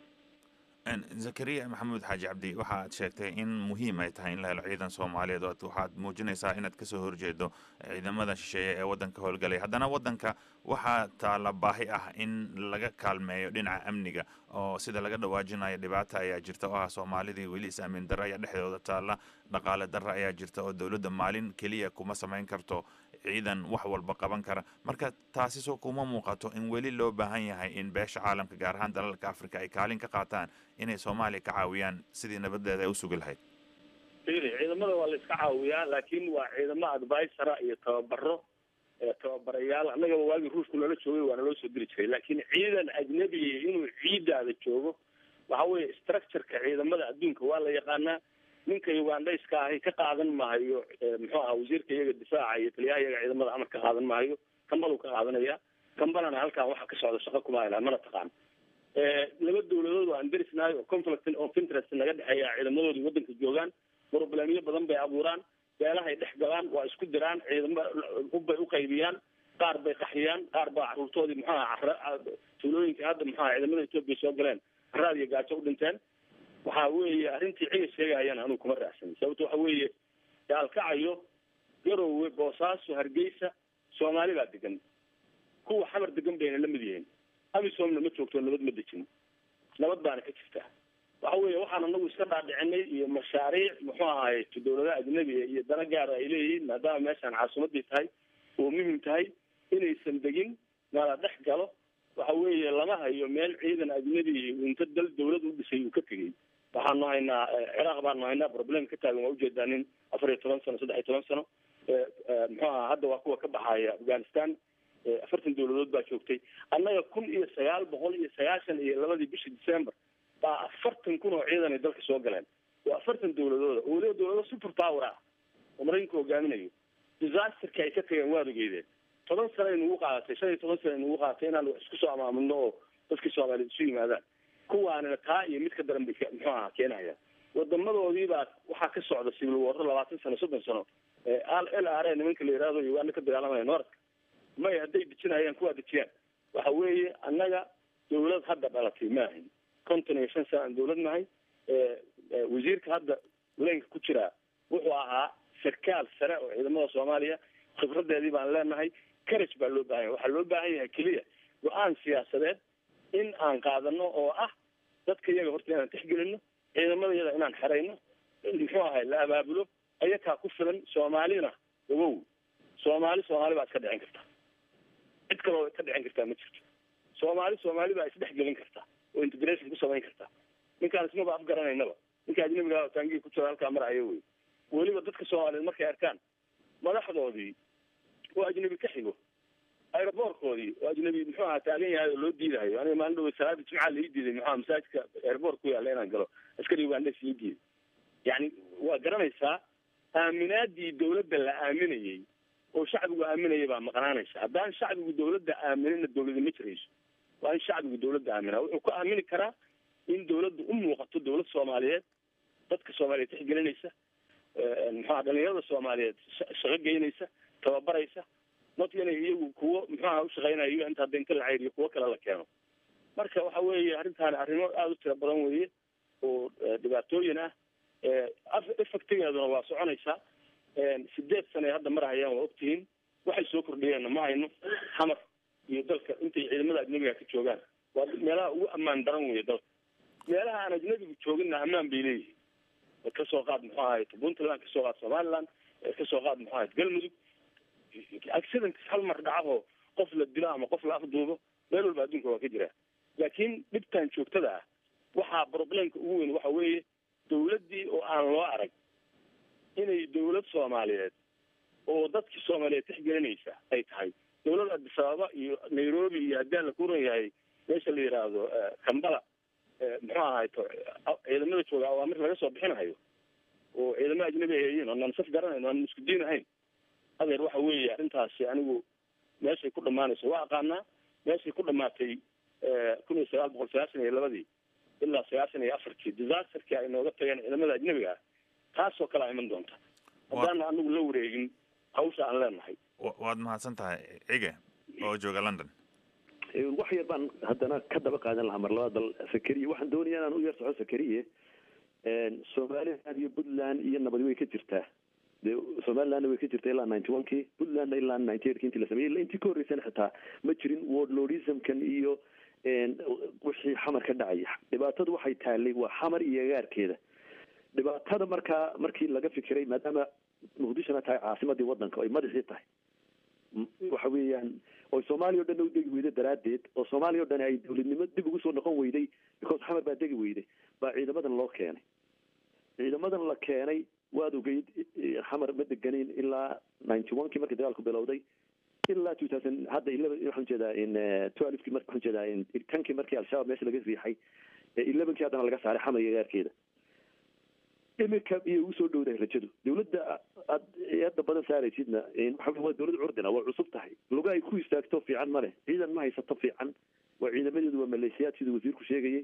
zakariya maxamuud xaaji cabdi waxaad sheegtay in muhiim ay tahay in la helo ciidan soomaaliyeed oo waxaad muujinaysaa inaad kasoo horjeedo ciidamada shisheeye ee waddanka howlgalaya haddana waddanka waxaa taalla baahi ah in laga kaalmeeyo dhinaca amniga oo sida laga dhawaajinayo dhibaata ayaa jirta oo ah soomaalidii weli is-aamin darro ayaa dhexdooda taalla dhaqaale darro ayaa jirta oo dowladda maalin keliya kuma samayn karto ciidan wax walba qaban kara marka taasi soo kuma muuqato in weli loo baahan yahay in beesha caalamka gaar ahaan dalalka africa ay kaalin ka qaataan inay soomaaliya ka caawiyaan sidii nabadeeda ay u sugi lahayd fili ciidamada waa la iska caawiyaa laakiin waa ciidamo advisora iyo tababaro tababarayaal annagaba waagii ruushku nala joogay waa naloo soo diri jiray laakiin ciidan ajnabiya inuu ciidaada joogo waxa weeye structureka ciidamada adduunka waa la yaqaanaa ninka ugandhayska ahi ka qaadan maayo muxuu aha wasiirka iyaga difaaca iyo taliyaha iyaga ciidamada amar ka qaadan maayo kambaduu ka qaadanaya kambanana halkan waxa ka socda shaqo kuma haylaan mana taqaan laba dawladood aan derisnahay oo conflict of interest naga dhexeeya ciidamadoodii waddanka joogaan problemyo badan bay abuuraan beelahay dhex galaan waa isku diraan ciidamo hubbay uqaybiyaan qaar bay qaxiyaan qaar baa caruurtoodii muxuu aha tuulooyinka hadda muxuu aha ciidamada etoobiya soo galeen caraad iyo gaajo u dhinteen waxa weeye arrintii ciga sheegayana anuu kuma raacsan sababto waxa weeye gaalkacayo garowe boosaaso hargeysa soomaali baa degan kuwa xamar degan bayna la mid yihiin amisomna ma joogto nabad ma dejin nabad baana ka jirta waxa weeye waxaan anagu iska dhaadhicinay iyo mashaariic muxuu ahaay dawladaha ajnabiga iyo dana gaara ay leeyihiin maadaama meeshaan caasimadii tahay oo muhim tahay inaysan degin nala dhex galo waxa weeye lama hayo meel ciidan ajnabi inta dal dawlad u dhisay uu ka tegey waxaanu haynaa ciraaq baanu haynaa problem ka taagan waa ujeedaa nin afar iyo toban sano saddex iyo toban sano muxuu aha hadda waa kuwa ka baxaya afghanistan afartan dawladood baa joogtay annaga kun iyo sagaal boqol iyo sagaashan iyo labadii bishii december baa afartan kun oo ciidan ay dalka soo galeen waa afartan dawladooda oo weliba dawlado super power ah oo maraykanku hogaaminayo disasterka ay ka tageen waad ogeydeen toban sano ay nagu qaadatay shan iyo toban sano ay nagu qaadatay inaan wax isku soo amaamulno oo dadkii soomaaliyeed isu yimaadaan kuwaanina taa iyo mid ka daran bay ka- muxuu ahaa keenaya wadamadoodii baa waxaa ka socda civil war labaatan sano soddon sano l r a nimanka la yihahdo uganda ka dagaalamaya noorka may hadday dejinayaan kuwaa dejiyaan waxa weeye annaga dawlad hadda dhalatay ma ahin konton iyo shan sana aan dawlad nahay wasiirka hadda leenka ku jiraa wuxuu ahaa sarkaal sare oo ciidamada soomaaliya khibradeedii baan leenahay courage baa loo baahan yahay waxaa loo baahan yahay keliya go-aan siyaasadeed in aan qaadano oo ah dadka iyaga horta inaan tixgelino ciidamada iyada inaan xerayno muxuu ahay la abaabulo ayakaa ku filan soomaalina ogow soomaali soomaali baa iska dhicin karta cid kaloo ka dhicin kartaa ma jirto soomaali soomaali baa isdhexgelin karta oo integration ku samayn karta ninkaan ismaba afgaranaynaba ninka ajnabiga taangii ku jira halkaa marayo wey weliba dadka soomaaliyeed markay arkaan madaxdoodii oo ajnabi ka xigo aeroboorkoodii oo ajnabi muxuu ahaa taagan yahay oo loo diidayo aniga maalin dhawe salaada jimcaha lai diiday muxuu aha masaajidka airboort ku yaalla inaan galo askari ugandes ii diiday yani waa garanaysaa aaminaadii dawladda la aaminayey oo shacbigu aaminaya baa maqnaanaysa haddaan shacbigu dawladda aaminina dawlada ma jirayso waa in shacbigu dawladda aaminaa wuxuu ku aamini karaa in dawladdu u muuqato dawlad soomaaliyeed dadka soomaaliyeed tixgelinaysa muxuaha dhalinyarada soomaaliyeed shaqo geynaysa tababaraysa not inay iyagu kuwo muxuaha ushaqeynayo inta hadda inta la ceyriyo kuwo kale la keeno marka waxa weeye arrintaani arrimo aada u tira badan weeye oo dhibaatooyin ah effectigeeduna waa soconaysaa sideed sane ay hadda marahayaan waa ogtihiin waxay soo kordhiyeenna ma hayno xamar iyo dalka intay ciidamada ajnabiga ka joogaan waa meelaha ugu ammaan daran weeye dalka meelaha aan ajnabigu jooginna ammaan bay leeyihiin kasoo qaad muxuu ahay puntland kasoo qaad somaliland kasoo qaad muxuu ahay galmudug accident hal mar dhacaho qof la dilo ama qof la afduubo meel walba adduunka waa ka jiraa laakiin dhibtan joogtada ah waxaa problemka ugu weyn waxa weeye dawladdii oo aan loo arag inay dawlad soomaaliyeed oo dadkii soomaaliyeed tixgelinaysa ay tahay dawlad addis ababa iyo nairobi iyo haddii la kuran yahay meesha la yidhaahdo kambala muxuu ahay to ciidamada jooga awaamir laga soo bixinayo oo ciidamo ajnabi ay yihiin oo naan saf garanayno aan isku diin ahayn adeer waxa weeye arrintaasi anigu meeshay ku dhamaanayso waa aqaanaa meeshay ku dhamaatay kun iyo sagaal boqol sagaashan iyo labadii ilaa sagaashan iyo afartii disasterkii ay nooga tageen ciidamada ajnabiga ah taasoo kale a iman doonta haddaana anigu la wareegin hawsha aan leenahay waad mahadsan tahay cige oo jooga london wax yar baan haddana ka daba qaadan lahaa mar labaad bal sakariye waxaan doonaya inaan u yar soco sakariye somaliland iyo puntland iyo nabadi way ka jirtaa de somalilandna way ka jirtaa ilaa ninety one kii puntlandna ilaa ninety eight ki intii la sameeyey illa intii ka horreysana xitaa ma jirin wordlordismkan iyo wixii xamar ka dhacaya dhibaatadu waxay taalay waa xamar iyo agaarkeeda dhibaatada markaa markii laga fikiray maadaama muqdishona tahay caasimadii wadanka oy madaxii tahay waxa weeyaan oo soomaaliya o dhan u degi weyday daraaddeed oo soomaaliya o dhan ay dawladnimo dib ugu soo noqon weyday because xamar baa degi weyday baa ciidamadan loo keenay ciidamadan la keenay waad ogeyd xamar ma deganin ilaa ninety one kii markii dagaalku bilowday ilaa two thousand hadda eleven waxaan ujeedaa in twelvekii mar waxaan ujeedaa in tankii markii al-shabaab meesha laga riixay elevenkii haddana laga saaray xamar iyo gaarkeeda iminka iyo ugu soo dhowdahay rajadu dawladda aad hadda badan saaraysidna waxa waa dawlad curdina waa cusub tahay luga ay ku istaagto fiican ma leh ciidan ma haysato fiican waa ciidamadeedu waa maleeshiyaad siduu wasiirku sheegayay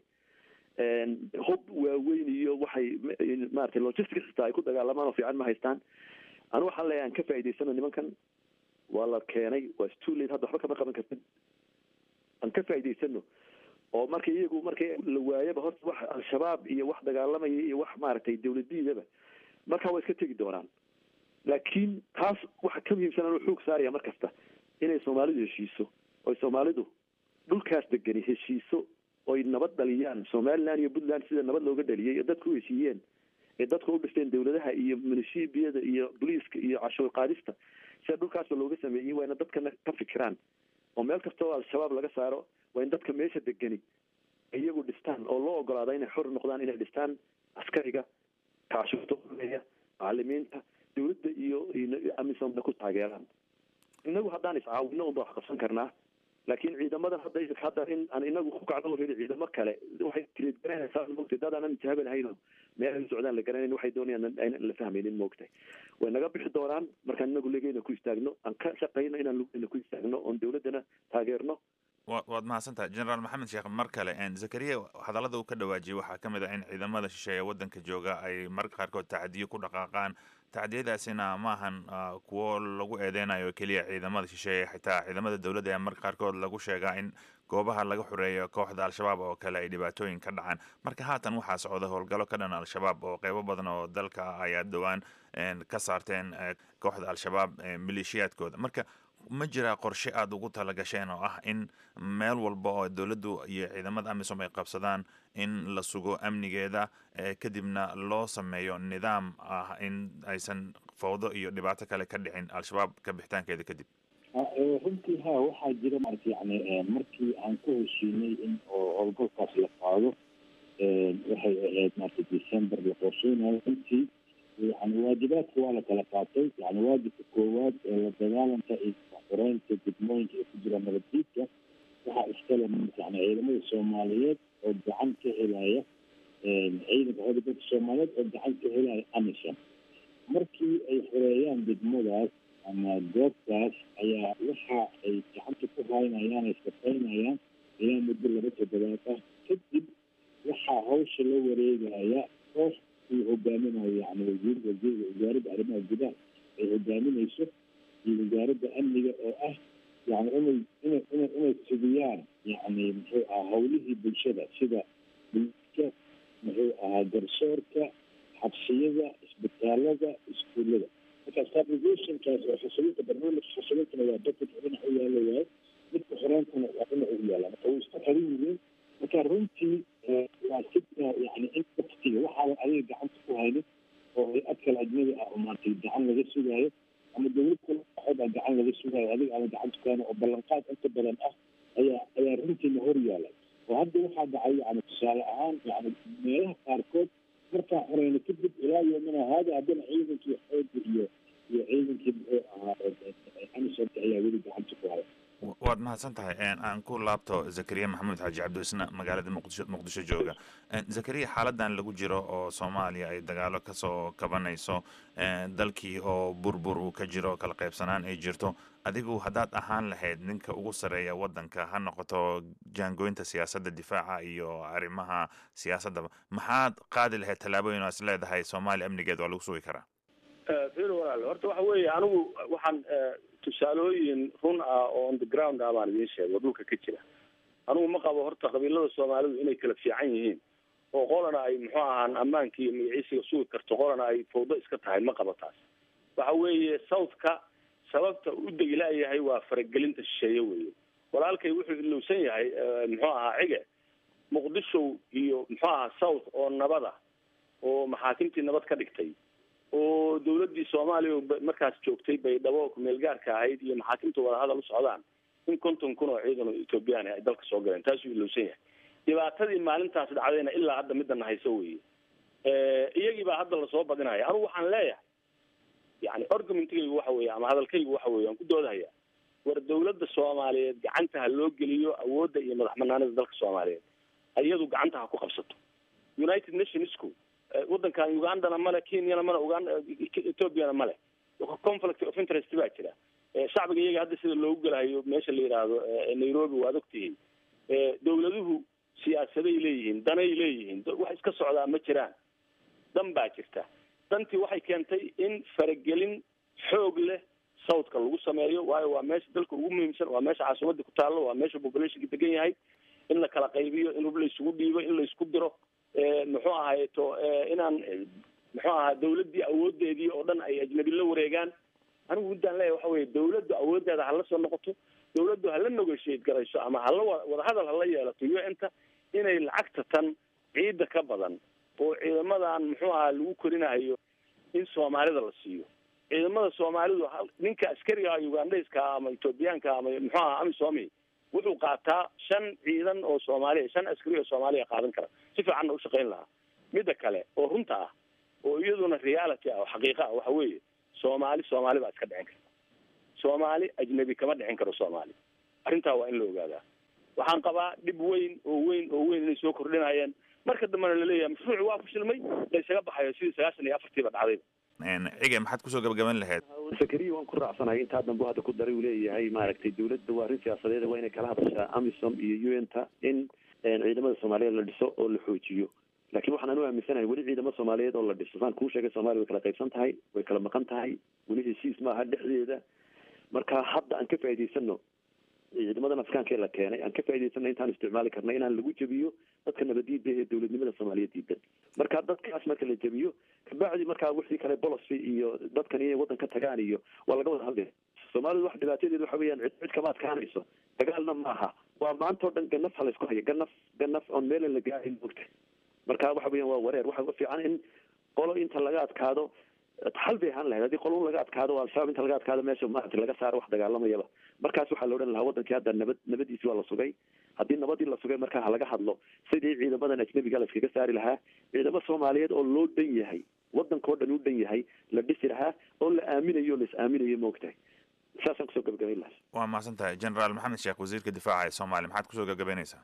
hub waaweyn iyo waxay maratay logistics xitaa ay ku dagaalamaan oo fiican ma haystaan anu waxaan leeyahay aan ka faa'idaysano nimankan waa la keenay waa stulate hadda waxba kama qaban kartid aan ka faa'idaysano oo marka iyagu markay la waayaba horta wax al-shabaab iyo wax dagaalamaya iyo wax maaragtay dawladiidaba markaa waa iska tegi doonaan laakiin taas waxa ka muhiimsan anuu xoog saaraya mar kasta inay soomaalidu heshiiso oy soomaalidu dhulkaas degani heshiiso oy nabad dhaliyaan somaliland iyo puntland sida nabad looga dhaliyay ee dadku u heshiiyeen ee dadku u dhisteen dawladaha iyo munishibiyada iyo boliiska iyo cashuur qaadista sida dhulkaasba looga sameeyey waa ina dadkana ka fikiraan oo meel kasta oo al-shabaab laga saaro waa in dadka meesha degani iyagu dhistaan oo loo ogolaado inay xor noqdaan inay dhistaan askariga kaashuurta uleeya macalimiinta dawladda iyo amisomna ku taageeraan inagu haddaan iscaawino unba wax qabsan karnaa laakiin ciidamadan hadda hadda in aan inagu ku kacdo ridi ciidamo kale waxay tiridgaranaysaa mogtay dad aanan intihaaba lahayn oo meel ay socdaan la garanayn waxay doonayaan aynan la fahmaynin moogtay way naga bixi doonaan markaan inagu legeyna ku istaagno aan ka shaqayno inaan lugeyna ku istaagno oon dawladdana taageerno waad mahadsantahay generaal maxamed sheekh mar kale zakariya hadallada uu ka dhawaajiyey waxaa ka mid ah in ciidamada shisheeye waddanka jooga ay marka qaarkood tacdiyo ku dhaqaaqaan tacdiyadaasina maahan kuwo lagu eedeynayo keliya ciidamada shisheeye xitaa ciidamada dowladda ayaa marka qaarkood lagu sheegaa in goobaha laga xoreeyo kooxda al-shabaab oo kale ay dhibaatooyin ka dhacaan marka haatan waxaa socda howlgallo ka dhan al-shabaab oo qeybo badan oo dalka ah ayaa dhowaan ka saarteen kooxda al-shabaab maleeshiyaadkooda marka ma jiraa qorshe aada ugu talagasheen oo ah in meel walba oo dowladdu iyo ciidamada amisom ay qabsadaan in la sugo amnigeeda kadibna loo sameeyo nidaam ah in aysan fawdo iyo dhibaato kale ka dhicin al-shabaab ka bixitaankeeda kadib runtii ha waxaa jira marata yani markii aan ku heshiinay in oo howlgalkaas la qaado waxay ahayd marata december la qorsheynayo runtii yani waajibaadka waa la kala qaatay yani waajibka koowaad ee la dagaalanka iyo xoreynta degmooyinka ee ku jira nabaddiidka waxaa iskale yani ciidamada soomaaliyeed oo gacan ka helaya ciidanka xoogga dalka soomaaliyeed oo gacan ka helaya amisom markii ay xoreeyaan degmadaas ama goobtaas ayaa waxa ay gacanta ku haynayaan ay shaqaynayaan ilaa muddo laba toddobaad ah kadib waxaa hawsha la wareegaya koox uu hogaaminayo yani wasiir wasiir wasaaradda arrimaha gudaha ay hogaaminayso iyo wasaaradda amniga oo ah yani inay inay inay inay sugiyaan yani muxuu ahaa hawlihii bulshada sida bulka muxuu ahaa garsoorka xabsiyada isbitaalada iskuullada marka stabilizationkaas oo xasilinta barnaamijka xasilintana waa dadka dhinac u yaala waayo midka xoreyntana waa dhinac u yaala marka way isku xiran yihiin marka runtii waa si yani in waktiga waxaadan adiga gacanta ku haynin oo hay-ad kale ajnabi ah oo maartay gacan laga sugaayo ama dowlad kale waxood ah gacan laga sugaayo adiga ama gacanta ku haynin oo ballanqaad inta badan ah ayaa ayaa runtiina hor yaala oo hadda waxaa dhacay yani tusaale ahaan yani meelaha qaarkood markaa xoreyna kadib ilaa yomina haada haddana ciidankii xooga iyo iyo ciidankii muxuu ahaa amisomka ayaa weli gacanta ku haya waad mahadsan tahay aan ku laabto zakariya maxamuud xaaji cabdiisna magaalada muqdisho muqdisho jooga zakariya xaaladan lagu jiro oo soomaaliya ay dagaalo kasoo kabanayso dalkii oo burbur uu ka jiro kala qaybsanaan ay jirto adigu haddaad ahaan lahayd ninka ugu sarreeya waddanka ha noqoto jaangooynta siyaasadda difaaca iyo arrimaha siyaasaddaba maxaad qaadi lahayd tallaabooyin oo is leedahay soomaaliya amnigeed waa lagu sugi karaa fir walaal horta waxa weeye anigu waxaan tusaalooyin run ah oo on the ground ah baan idiin sheego dhulka ka jira anigu ma qabo horta qabiilada soomaalidu inay kala fiican yihiin oo qolana ay muxuu ahaan ammaankii iyo magaciisiga sugi karto qolana ay fawdo iska tahay ma qabo taas waxa weeye southka sababta u degi laayahay waa faragelinta shisheeye weeye walaalkay wuxuu ilowsan yahay muxuu ahaa cige muqdisho iyo muxuu ahaa south oo nabada oo maxaakimtii nabad ka dhigtay oo dawladdii soomaaliya markaas joogtay baydhabo kumeel gaarka ahayd iyo maxaakimta wadahadal u socdaan in konton kun oo ciidan oo ethoobiyan ay dalka soo galeen taasuu ilowsan yahay dhibaatadii maalintaas dhacdayna ilaa hadda midana hayso weeye iyagii baa hadda lasoo badinaya anigu waxaan leeyahay yani argumentigaygu waxa weeye ama hadalkaygu waxa weye aan ku doodahaya war dawladda soomaaliyeed gacanta ha loo geliyo awoodda iyo madax banaanida dalka soomaaliyeed iyadu gacanta ha ku qabsato united nationsku waddankan ugandana male kenyana male uganda ethoopiana male conflict of interest baa jira shacbiga iyaga hadda sida loogu gelahayo meesha la yidhaahdo nairobi waad ogtihiin dawladuhu siyaasaday leeyihiin danay leeyihiin wax iska socdaa ma jiraan dan baa jirta dantii waxay keentay in faragelin xoog leh southka lagu sameeyo waayo waa meesha dalka ugu muhiimsan waa meesha caasimadda ku taallo waa meesha populationka degan yahay in la kala qaybiyo in hub laisugu dhiibo in laisku diro muxuu ahayto inaan muxuu ahaa dawladdii awoodeedii oo dhan ay ajnabi la wareegaan anigu muddaan leeyahay waxa weye dawladdu awooddeeda hala soo noqoto dawladdu hala negotiate garayso ama hala wadahadal hala yeelato u n ta inay lacagta tan ciidda ka badan oo ciidamadan muxuu ahaa lagu korinayo in soomaalida la siiyo ciidamada soomaalidu ninka askariga ugandhayska ama ethoobiyaanka ama muxuu ahaa amisomi wuxuu qaataa shan ciidan oo soomaaliya shan askari oo soomaaliya qaadan kara si fiicanna u shaqayn lahaa midda kale oo runta ah oo iyaduna reality ah oo xaqiiqa ah waxa weeye soomaali soomaali baa iska dhicin karta soomaali ajnabi kama dhicin karo soomaali arrintaa waa in la ogaadaa waxaan qabaa dhib weyn oo weyn oo weyn inay soo kordhinayaan marka dambena laleeyahay mashruuci waa fashilmay la isaga baxayo sidii sagaashan iyo afartiiba dhacday cige maxaad kusoo gabagaban lahayd zakariya waan ku raacsanahay intaa dambe hadda ku daray uu leeyahay maaragtay dawladda waa arrin siyaasadeed waa inay kala hadashaa amisom iyo u n ta in ciidamada soomaaliyeed la dhiso oo la xoojiyo laakiin waxaan anu aaminsanahay weli ciidamo soomaaliyeed oo la dhiso saan kuu sheegay soomaaliya way kala qaybsan tahay way kala maqan tahay weli heshiis maaha dhexdeeda marka hadda aan ka faa'idaysano ciidamadan afkaanka ee la keenay aan ka faa'idaysana intaan isticmaali karna inaan lagu jebiyo dadka nabadiida ee dowladnimada soomaaliya diidan marka dadkaas marka la jebiyo kabacdi markaa wixii kale bolosi iyo dadkan inay waddan ka tagaan iyo waa laga wada hadlaya soomaalidu wax dhibaatadeedu waxa weeyaan cid cid kama adkaanayso dagaalna maaha waa maanta oo dhan ganaf ha laysku haya ganaf ganaf oon meelan la gaarin mogta marka waxa weeyaan waa wareer waxa fiican in qolo inta laga adkaado xal bay ahaan lahayd haddii qolun laga adkaado al-shabaab inta laga adkaado meesha maarata laga saaro wax dagaalamayaba markaas waxaa la odhan lahaa wadankii hadda nabad nabadiisi waa la sugay haddii nabadii la sugay markaa ha laga hadlo sidii ciidamadan ajnabiga la iskaga saari lahaa ciidamo soomaaliyeed oo loo dhan yahay wadankao dhan u dhan yahay la dhisi lahaa oo la aaminayo o la is aaminayo maogtahay saasaan kusoo gabagabayn lahaa waa mahadsan tahay generaal maxamed sheekh wasiirka difaaca ee soomaaliya maxaad kusoo gabagabaynaysaa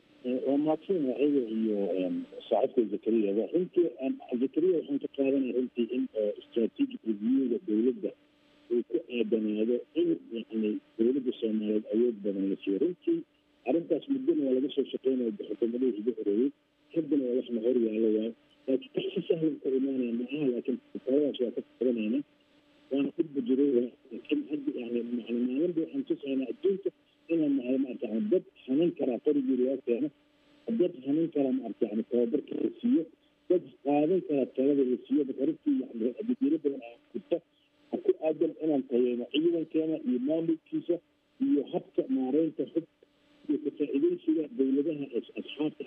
waa mahadsan ayaga iyo saaxiibka zakariyaba runtii zakariya waxaan ka qaadanaya runtii in strategic reviewga dowladda uu ku aadanaado in yani dowladda soomaaliyeed awood badan la siiyo runtii arrintaas muddana waa laga soo shaqeynaya xukuumadihii ugu horeeyey haddana waa waxna hor yaalo waay laakiin wax si sahlan ka imaanaya ma aha laakiin taladaas waa ka qabanayna waana dhibba jiray laakiin hadda yani yani maalinba waxaan tusaynaa adduunka inaan nahay maarata yani dad hanan karaa qorigii loo keeno dad hanan karaa maarata yani tababarka la siiyo dad qaadan karaa talada la siiyo marka runtii yani adadiiro badan aa jirta ha ku aadan inaan tayeyno ciidankeena iyo maamulkiisa iyo habka maareynta xub iyo ka-faa'iidaysiga dowladaha asxaabta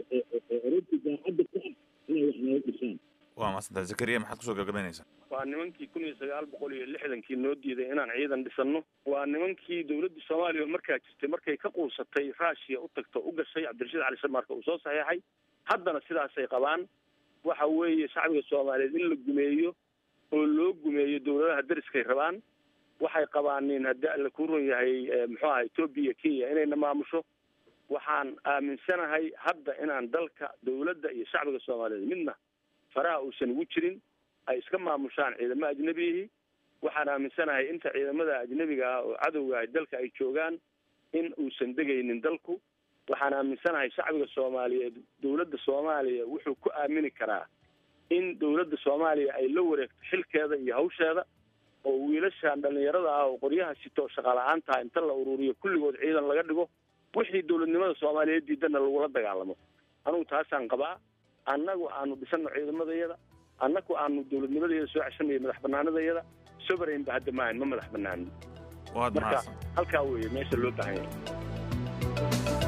ee runtii daacadda ku ah inay wax naga dhisaan waa mahadsantahay zakariya maxaad kusoo gabagabaynaysaa waa nimankii kun iyo sagaal boqol iyo lixdankii noo diiday inaan ciidan dhisanno waa nimankii dowladda soomaaliya markaa jirtay markay ka quusatay raashiya u tagto u gashay cabdirashiid cali samarka uu soo saxeexay haddana sidaasay qabaan waxa weeye shacbiga soomaaliyeed in la gumeeyo oo loo gumeeyo dowladaha deriskay rabaan waxay qabaanin haddii alla ku run yahay muxuu aha etoobiya kenya inayna maamusho waxaan aaminsanahay hadda inaan dalka dowladda iyo shacbiga soomaaliyeed midna faraha uusan ugu jirin ay iska maamushaan ciidamo ajnebiyihii waxaan aaminsanahay inta ciidamada ajnebiga ah oo cadowga ah dalka ay joogaan in uusan degaynin dalku waxaan aaminsanahay shacbiga soomaaliyeed dowladda soomaaliya wuxuu ku aamini karaa in dowladda soomaaliya ay la wareegto xilkeeda iyo hawsheeda oo wiilashan dhalinyarada ah oo qoryaha sito shaqala-aantaha inta la ururiyo kulligood ciidan laga dhigo wixii dowladnimada soomaaliyeed diidana lagula dagaalamo anugu taasaan qabaa annagu aanu dhisano ciidamadayada annagu aanu dowladnimadayada soo ceshanayo madax banaanadayada sovereign ba hadda maahan ma madax banaanin waad marka mahadsan halkaa weeye meesha loo baahan yahay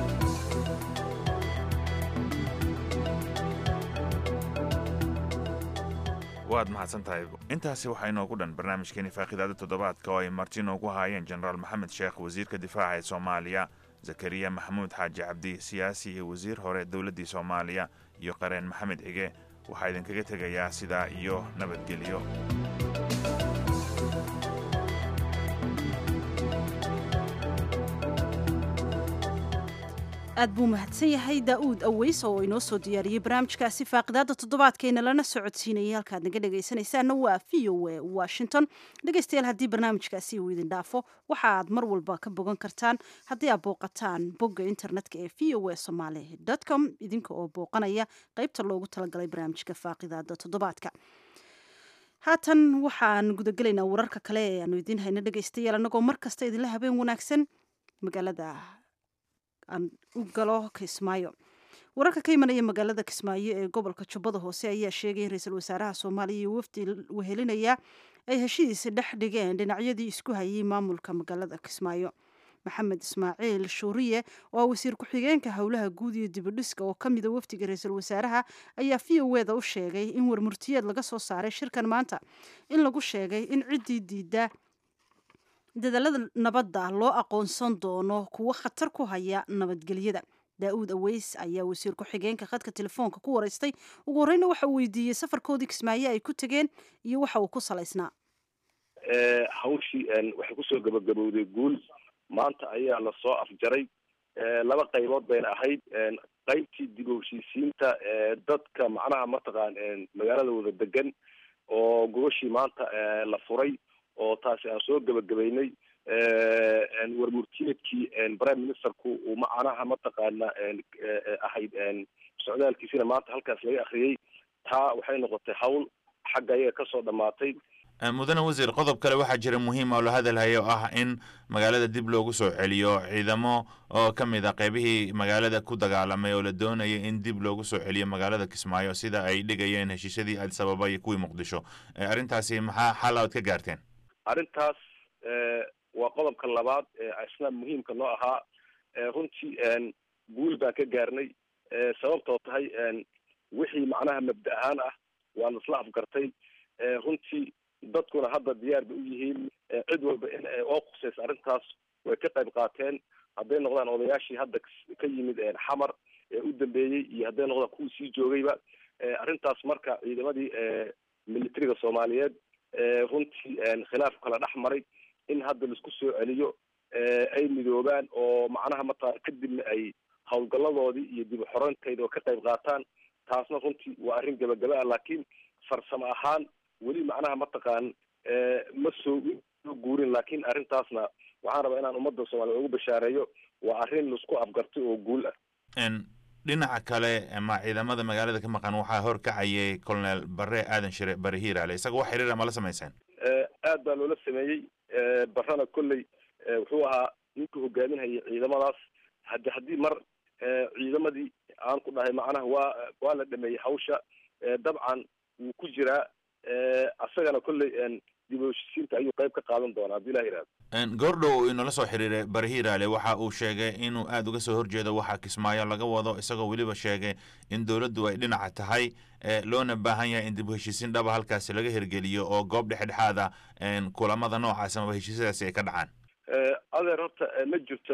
waad mahadsan tahay intaasi waxaa inoogu dhan barnaamijkeeni faaqidaada toddobaadka oo ay marti inoogu haayeen jenaraal maxamed sheekh wasiirka difaaca ee soomaaliya zakariya maxamuud xaaji cabdi siyaasi iyo wasiir hore dowladdii soomaaliya iyo qareen maxamed cige waxaa idinkaga tegayaa sidaa iyo nabadgelyo aad buu mahadsan yahay daa'uud aweys oo inoo soo diyaariyey barnaamijkaasi faaqidaada toddobaadkeena lana socodsiinayay halkaad naga dhegaysanaysaana waa v o a washington dhegaystayaal haddii barnaamijkaasi uu idin dhaafo waxa aad mar walba ka bogan kartaan haddii aad booqataan bogga internetka ee v o a somaali com idinka oo booqanaya qaybta loogu talagalay barnaamijka faaqidaada toddobaadka haatan waxaan gudagelaynaa wararka kale ee aanu idiin hayno dhegaystayaal annagoo mar kasta idinla habeen wanaagsan magaalada aan u galo kismaayo wararka ka imanaya magaalada kismaayo ee gobolka jubbada hoose ayaa sheegay in ra-iisul wasaaraha soomaaliya iyo wafdi wehelinaya ay heshidiisa dhex dhigeen dhinacyadii isku hayay maamulka magaalada kismaayo maxamed ismaaciil shuuriye oo ah wasiir ku-xigeenka howlaha guud iyo dibadhiska oo ka mida wafdiga ra-iisul wasaaraha ayaa v o eda u sheegay in warmurtiyeed laga soo saaray shirkan maanta in lagu sheegay in ciddii diida dadaalada nabadda loo aqoonsan doono kuwo khatar ku haya nabadgelyada daa-uud aweys ayaa wasiir ku-xigeenka khadka telefoonka ku wareystay ugu horreyna waxa uu weydiiyey safarkoodii kismaayo ay ku tegeen iyo waxa uu ku salaysnaa hawshii waxay kusoo gabagabowday guul maanta ayaa lasoo afjaray laba qaybood bayna ahayd qaybtii dib u heshiisiinta dadka macnaha mataqaan magaalada wada degan oo gogashii maanta la furay oo taasi aan soo gebagabaynay warmurtiyeedkii prime ministerku uu macnaha mataqaana ahayd socdaalkiisina maanta halkaas laga akriyey taa waxay noqotay hawl xagga ayaga kasoo dhamaatay mudane wasiir qodob kale waxaa jira muhiim oo la hadalhayo oo ah in magaalada dib loogu soo celiyo ciidamo oo ka mid a qeybihii magaalada ku dagaalamay oo la doonaya in dib loogu soo celiyo magaalada kismaayo sida ay dhigayeen heshiisyadii addis ababa iyo kuwii muqdisho arrintaasi maxaa xal aad ka gaarteen arrintaas waa qodobka labaad ee isna muhiimka noo ahaa runtii guul baan ka gaarnay sababtoo tahay wixii macnaha mabda ahaan ah waa lasla afgartay runtii dadkuna hadda diyaar bay u yihiin cid walba in oo khusaysa arrintaas way ka qayb qaateen hadday noqdaan odayaashii hadda ka yimid xamar ee u dambeeyey iyo hadday noqdaan kuwii sii joogayba arrintaas marka ciidamadii militariga soomaaliyeed runtii khilaaf kala dhex maray in hadda laisku soo celiyo ay midoobaan oo macnaha mataqana kadibna ay howlgaladoodii iyo dib uxoreyntayda oo ka qayb qaataan taasna runtii waa arrin gabagaba ah laakiin farsamo ahaan weli macnaha mataqaan ma soo soo guurin laakiin arrintaasna waxaan rabaa inaan ummadda soomaliya ugu bashaareeyo waa arrin laisku afgartay oo guul ah dhinaca kale ma ciidamada magaalada ka maqan waxaa horkacayay colonel bare aadan shire bare hiiraale isaga wax xiriir ama la samayseen aad baa loola sameeyey barana kolley wuxuu ahaa ninka hogaaminhayay ciidamadaas hadi haddii mar ciidamadii aan ku dhahay macnaha waa waa la dhameeyey hawsha dabcan wuu ku jiraa asagana kolley dib u heshiisiinta ayuu qayb ka qaadan doonaa haddii ilah yihahdo goordhow uu inoola soo xiriiray bare hiiraale waxa uu sheegay inuu aada uga soo horjeedo waxaa kismaayo laga wado isagoo weliba sheegay in dowladdu ay dhinaca tahay loona baahan yahay in dib u heshiisiin dhaba halkaasi laga hirgeliyo oo goob dhexdhexaad ah kulamada noocaas amaba heshiisyadaasi ay ka dhacaan adeer horta ma jirto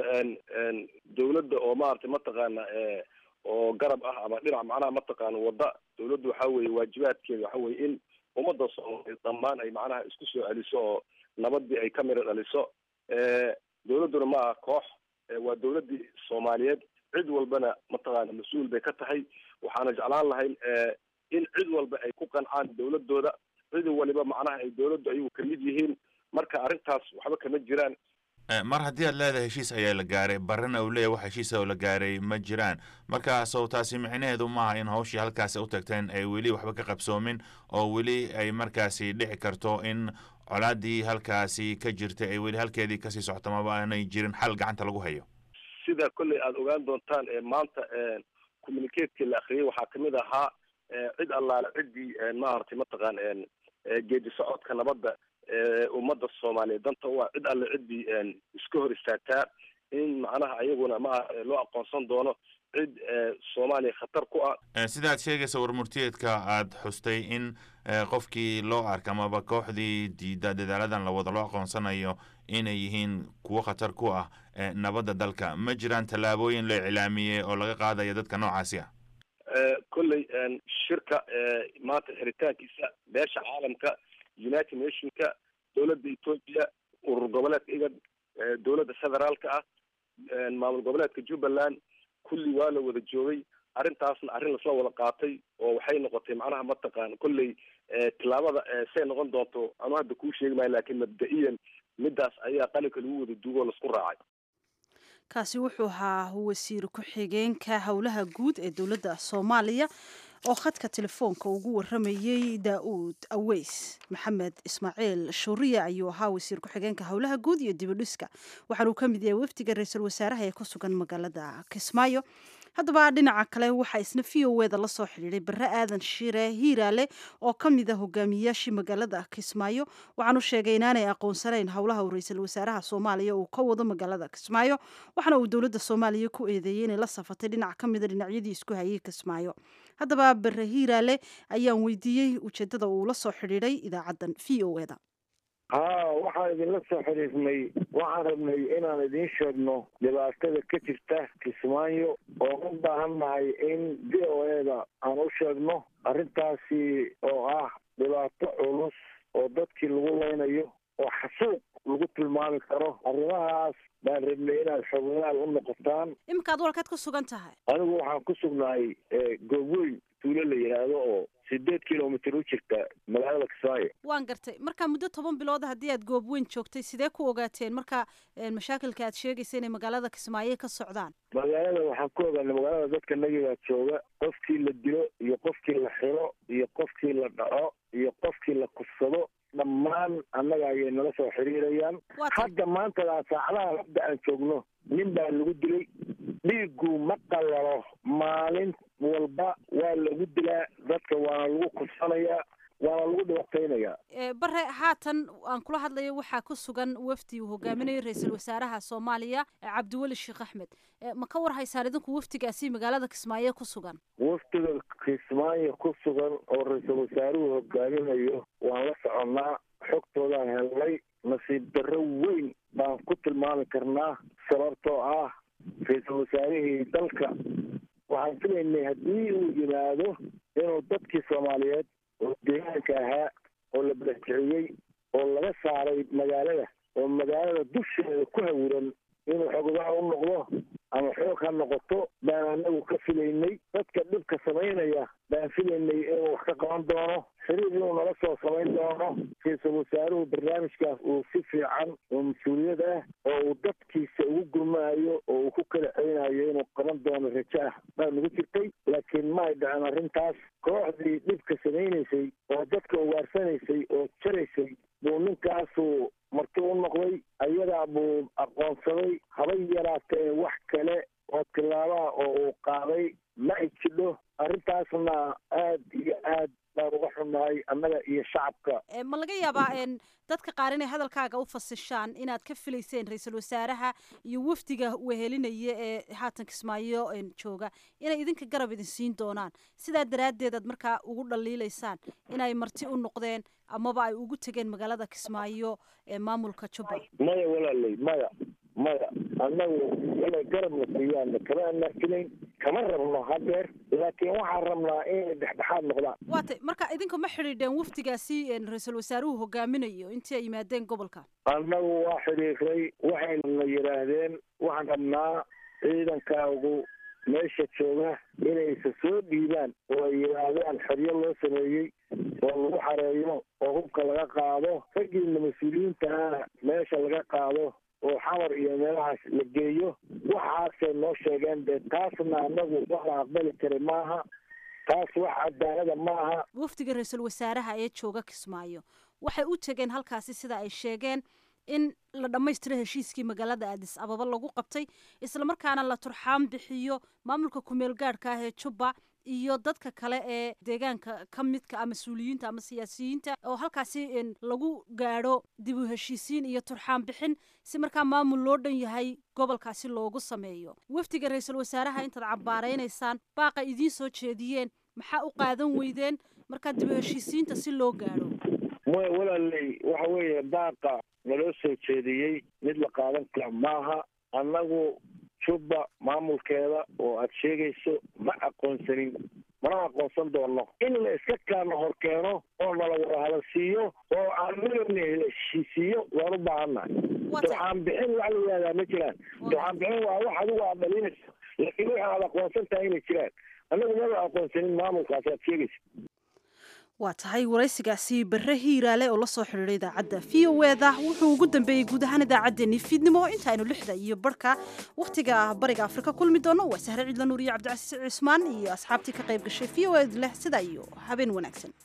dowladda oo maaragtay mataqaana oo garab ah ama dhinac macnaha mataqaana wadda dowladdu waxa weeye waajibaadkeeda waxa weye in ummadda soomaaliyeed dhammaan ay macnaha isku soo celiso oo nabadii ay ka miro dhaliso dowladduna ma aha koox waa dowladdii soomaaliyeed cid walbana mataqaana mas-uul bay ka tahay waxaana jeclaan lahayn in cid walba ay ku qancaan dowladooda cid waliba macnaha ay dowladdu ayagu kamid yihiin marka arrintaas waxba kama jiraan mar haddii aad leedahay heshiis ayaa la gaaray barrena uu leeyahy wax heshiisa oo la gaaray ma jiraan markaasow taasi micnaheedu maaha in hawshii halkaasi u tagteen ay weli waxba ka qabsoomin oo weli ay markaasi dhici karto in colaaddii halkaasi ka jirtay ay weli halkeedii kasii socoto maba aanay jirin xal gacanta lagu hayo sida kolley aada ogaan doontaan maanta communicatekii la akriyay waxaa kamid ahaa cid allaale ciddii maaragtay mataqaan geedi socodka nabadda ummadda soomaaliyeed danta u ah cid alle ciddii iska hor istaagtaa in macnaha ayaguna ma loo aqoonsan doono cid soomaaliya khatar ku ah sidaad sheegaysa warmurtiyeedka aada xustay in qofkii loo arka amaba kooxdii diida dadaaladan la wada loo aqoonsanayo inay yihiin kuwo khatar ku ah nabadda dalka ma jiraan tallaabooyin la iclaamiyey oo laga qaadayo dadka noocaasi ah kolley shirka maanta xiritaankiisa beesha caalamka united nationka dowladda ethoopia urur goboleedka igad dowladda federaalka ah maamul goboleedka jubbaland kulli waa la wada joogay arrintaasna arrin lasla wada qaatay oo waxay noqotay macnaha mataqaan kolley tillaabada say noqon doonto anu hadda kuu sheegi maayo laakiin mabda-iyan midaas ayaa qalinka lagu wada duugoo laisku raacay kaasi wuxuu ahaa wasiir ku-xigeenka howlaha guud ee dowladda soomaaliya oo khadka telefoonka ugu waramayey daa-uud aweys maxamed ismaaciil shuuriya ayuu ahaa wasiir ku-xigeenka howlaha guud iyo dibidhiska waxaanuu ka mid yahay wafdiga ra-iisul wasaaraha ee ku sugan magaalada kismaayo haddaba dhinaca kale waxaa isna v o eda lasoo xidhiiday bare aadan shire hiiraale oo ka mid a hogaamiyayaashii magaalada kismaayo waxaanu sheegay inaanay aqoonsanayn howlaha uu ra-iisul wasaaraha soomaaliya uu ka wado magaalada kismaayo waxaana uu dowladda soomaaliya ku eedeeyey inay la safatay dhinac ka mida dhinacyadii isku hayay kismaayo haddaba bare hiiraale ayaan weydiiyey ujeedada uu la soo xidhiiday idaacaddan v o eda haa waxaan idinla soo xiriirnay waxaan rabnay inaan idiin sheegno dhibaatada ka jirta kismaayo oo u baahan nahay in v o eda aan u sheegno arrintaasi oo ah dhibaato culus oo dadkii lagu leynayo oo xasuuq lagu tilmaami karo arrimahaas baan rabnay inaad xogolaal u noqotaan iminkaad walkeed ku sugan tahay anigu waxaan ku sugnahay goobweyn tuulo la yidhaahdo oo sideed kilomitr u jirta magaalada kismaayo waan gartay marka muddo toban bilood haddii aad goob weyn joogtay sidee ku ogaateen marka mashaakilka aad sheegaysa inay magaalada kismaayo ka socdaan magaalada waxaan ku ogaanay magaalada dadka nagigaa jooga qofkii la dilo iyo qofkii la xiro iyo qofkii la dhaco iyo qofkii la kufsado dhammaan annaga ayay nala soo xiriirayaan hadda maantadaa saacadaha hadda aan joogno nin baa lagu dilay dhiigu ma qalalo maalin walba waa lagu dilaa dadka waana lagu kufsanayaa waana lagu dhibataynayaa bare haatan aan kula hadlayo waxaa ku sugan wafdi uu hogaaminayo ra-iisul wasaaraha soomaaliya cabdiweli sheekh axmed ma ka war haysaan idinku wafdigaasi magaalada kismaayo ku sugan wafdiga kismaayo ku sugan oo ra-iisul wasaaruhu hogaaminayo waan la soconnaa xogtoodaan helnay nasiib darro weyn baan ku tilmaami karnaa sababtoo ah ra-iisul wasaarihii dalka waxaan filaynay haddii uu yimaado inuu dadkii soomaaliyeed oo deegaanka ahaa oo la balakiciyey oo laga saaray magaalada oo magaalada dusheeda ku hawiran inuu xogogaa u noqdo ama xoog ha noqoto baan anagu ka filaynay dadka dhibka samaynaya baan filaynay inuu wax ka qaban doono xiriir inuu nala soo samayn doono ra-iisul wasaaruhu barnaamijkaas uu si fiican oo mas-uuliyad ah oo uu dadkiisa ugu gurmaayo oo uu ku kala celinayo inuu qaban doono rajo ah baa nagu jirtay laakiin ma ay dhacen arrintaas kooxdii dhibka samaynaysay oo dadka ugaarsanaysay oo jaraysay buu ninkaasu marti u noqday ayadaa buu aqoonsaday haba yaraatee wax kale oo tilaabaha oo uu qaaday ma ay jidho arrintaasna aad iyo aad baan uga xunnahay annaga iyo shacabka ma laga yaabaa dadka qaar inay hadalkaaga u fasishaan inaad ka filayseen ra-iisul wasaaraha iyo wafdiga wehelinaya ee haatan kismaayo jooga inay idinka garab idin siin doonaan sidaa daraaddeed aad markaa ugu dhaliilaysaan inay marti u noqdeen amaba ay ugu tegeen magaalada kismaayo ee maamulka jubbaland maya walaaley maya maya annagu inay garabna siiyaan kama anaafilayn kama rabno hadeer laakiin waxaan rabnaa inay dhexdhexaad noqdaan waatay marka idinka ma xidhiidheen wafdigaasi ra-iisul wasaaruhu hogaaminayo intii ay yimaadeen gobolka annagu waa xidhiiray waxayna yidhaahdeen waxaan rabnaa ciidankaagu meesha jooga inaysa soo dhiibaan oo ay yidhaahdaan xeryo loo sameeyey oo lagu xareeyo oo hubka laga qaado raggiina mas-uuliyiintaana meesha laga qaado oo xamar iyo meelahaas la geeyo waxaasay noo sheegeen dee taasna anagu wax la aqbali kara maaha taas wax cadaalada maaha wafdiga ra-iisul wasaaraha ee jooga kismaayo waxay u tegeen halkaasi sida ay sheegeen in la dhammaystiro heshiiskii magaalada aadis ababa lagu qabtay islamarkaana la turxaan bixiyo maamulka kumeel gaadhka ah ee jubba iyo dadka kale ee deegaanka ka midka ah mas-uuliyiinta ama siyaasiyiinta oo halkaasi lagu gaadho dib u heshiisiin iyo turxaan bixin si markaa maamul loo dhan yahay gobolkaasi loogu sameeyo wafdiga ra-iisul wasaaraha intaad cabbaaraynaysaan baaqa idiin soo jeediyeen maxaa u qaadan weydeen markaa dib u heshiisiinta si loo gaadho maya walaaley waxa weeye baaqa naloo soo jeediyey mid la qaadan kara maaha annagu jubba maamulkeeda oo aad sheegayso ma aqoonsanin mana aqoonsan doono in la iska kaana hor keeno oo nala wada hadalsiiyo oo aan midabna heshiisiiyo waan u baahannahay turxaan bixin wax la yihahdaa ma jiraan turxaan bixin waa wax adigu aad dhalinayso laakiin waxa aad aqoonsan tahay inay jiraan annagu maba aqoonsanin maamulkaas aad sheegaysa waa tahay waraysigaasi bare hiiraale oo la soo xidhiidhay idaacadda v o eda wuxuu ugu dambeeyey guud ahaan idaacaddeenii fiidnimo intaaynu lixda iyo barhka wakhtiga bariga afrika kulmi doono waa sahre ciidla nuur iyo cabdicasiis cismaan iyo asxaabtii ka qayb gashay v o ed leh sidaa iyo habeen wanaagsan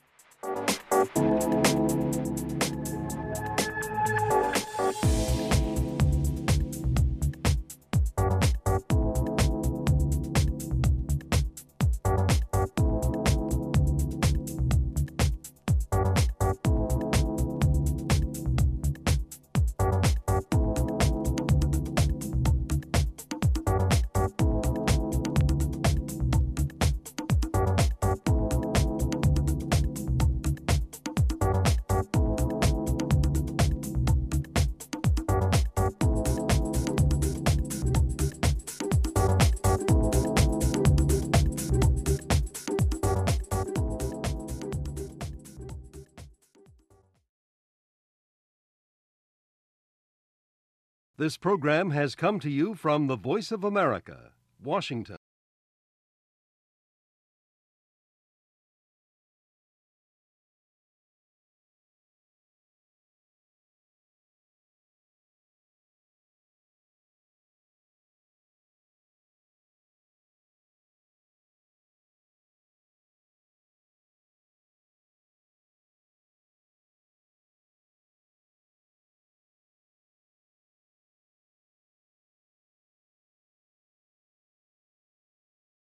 This program has come to you from the Voice of America, Washington.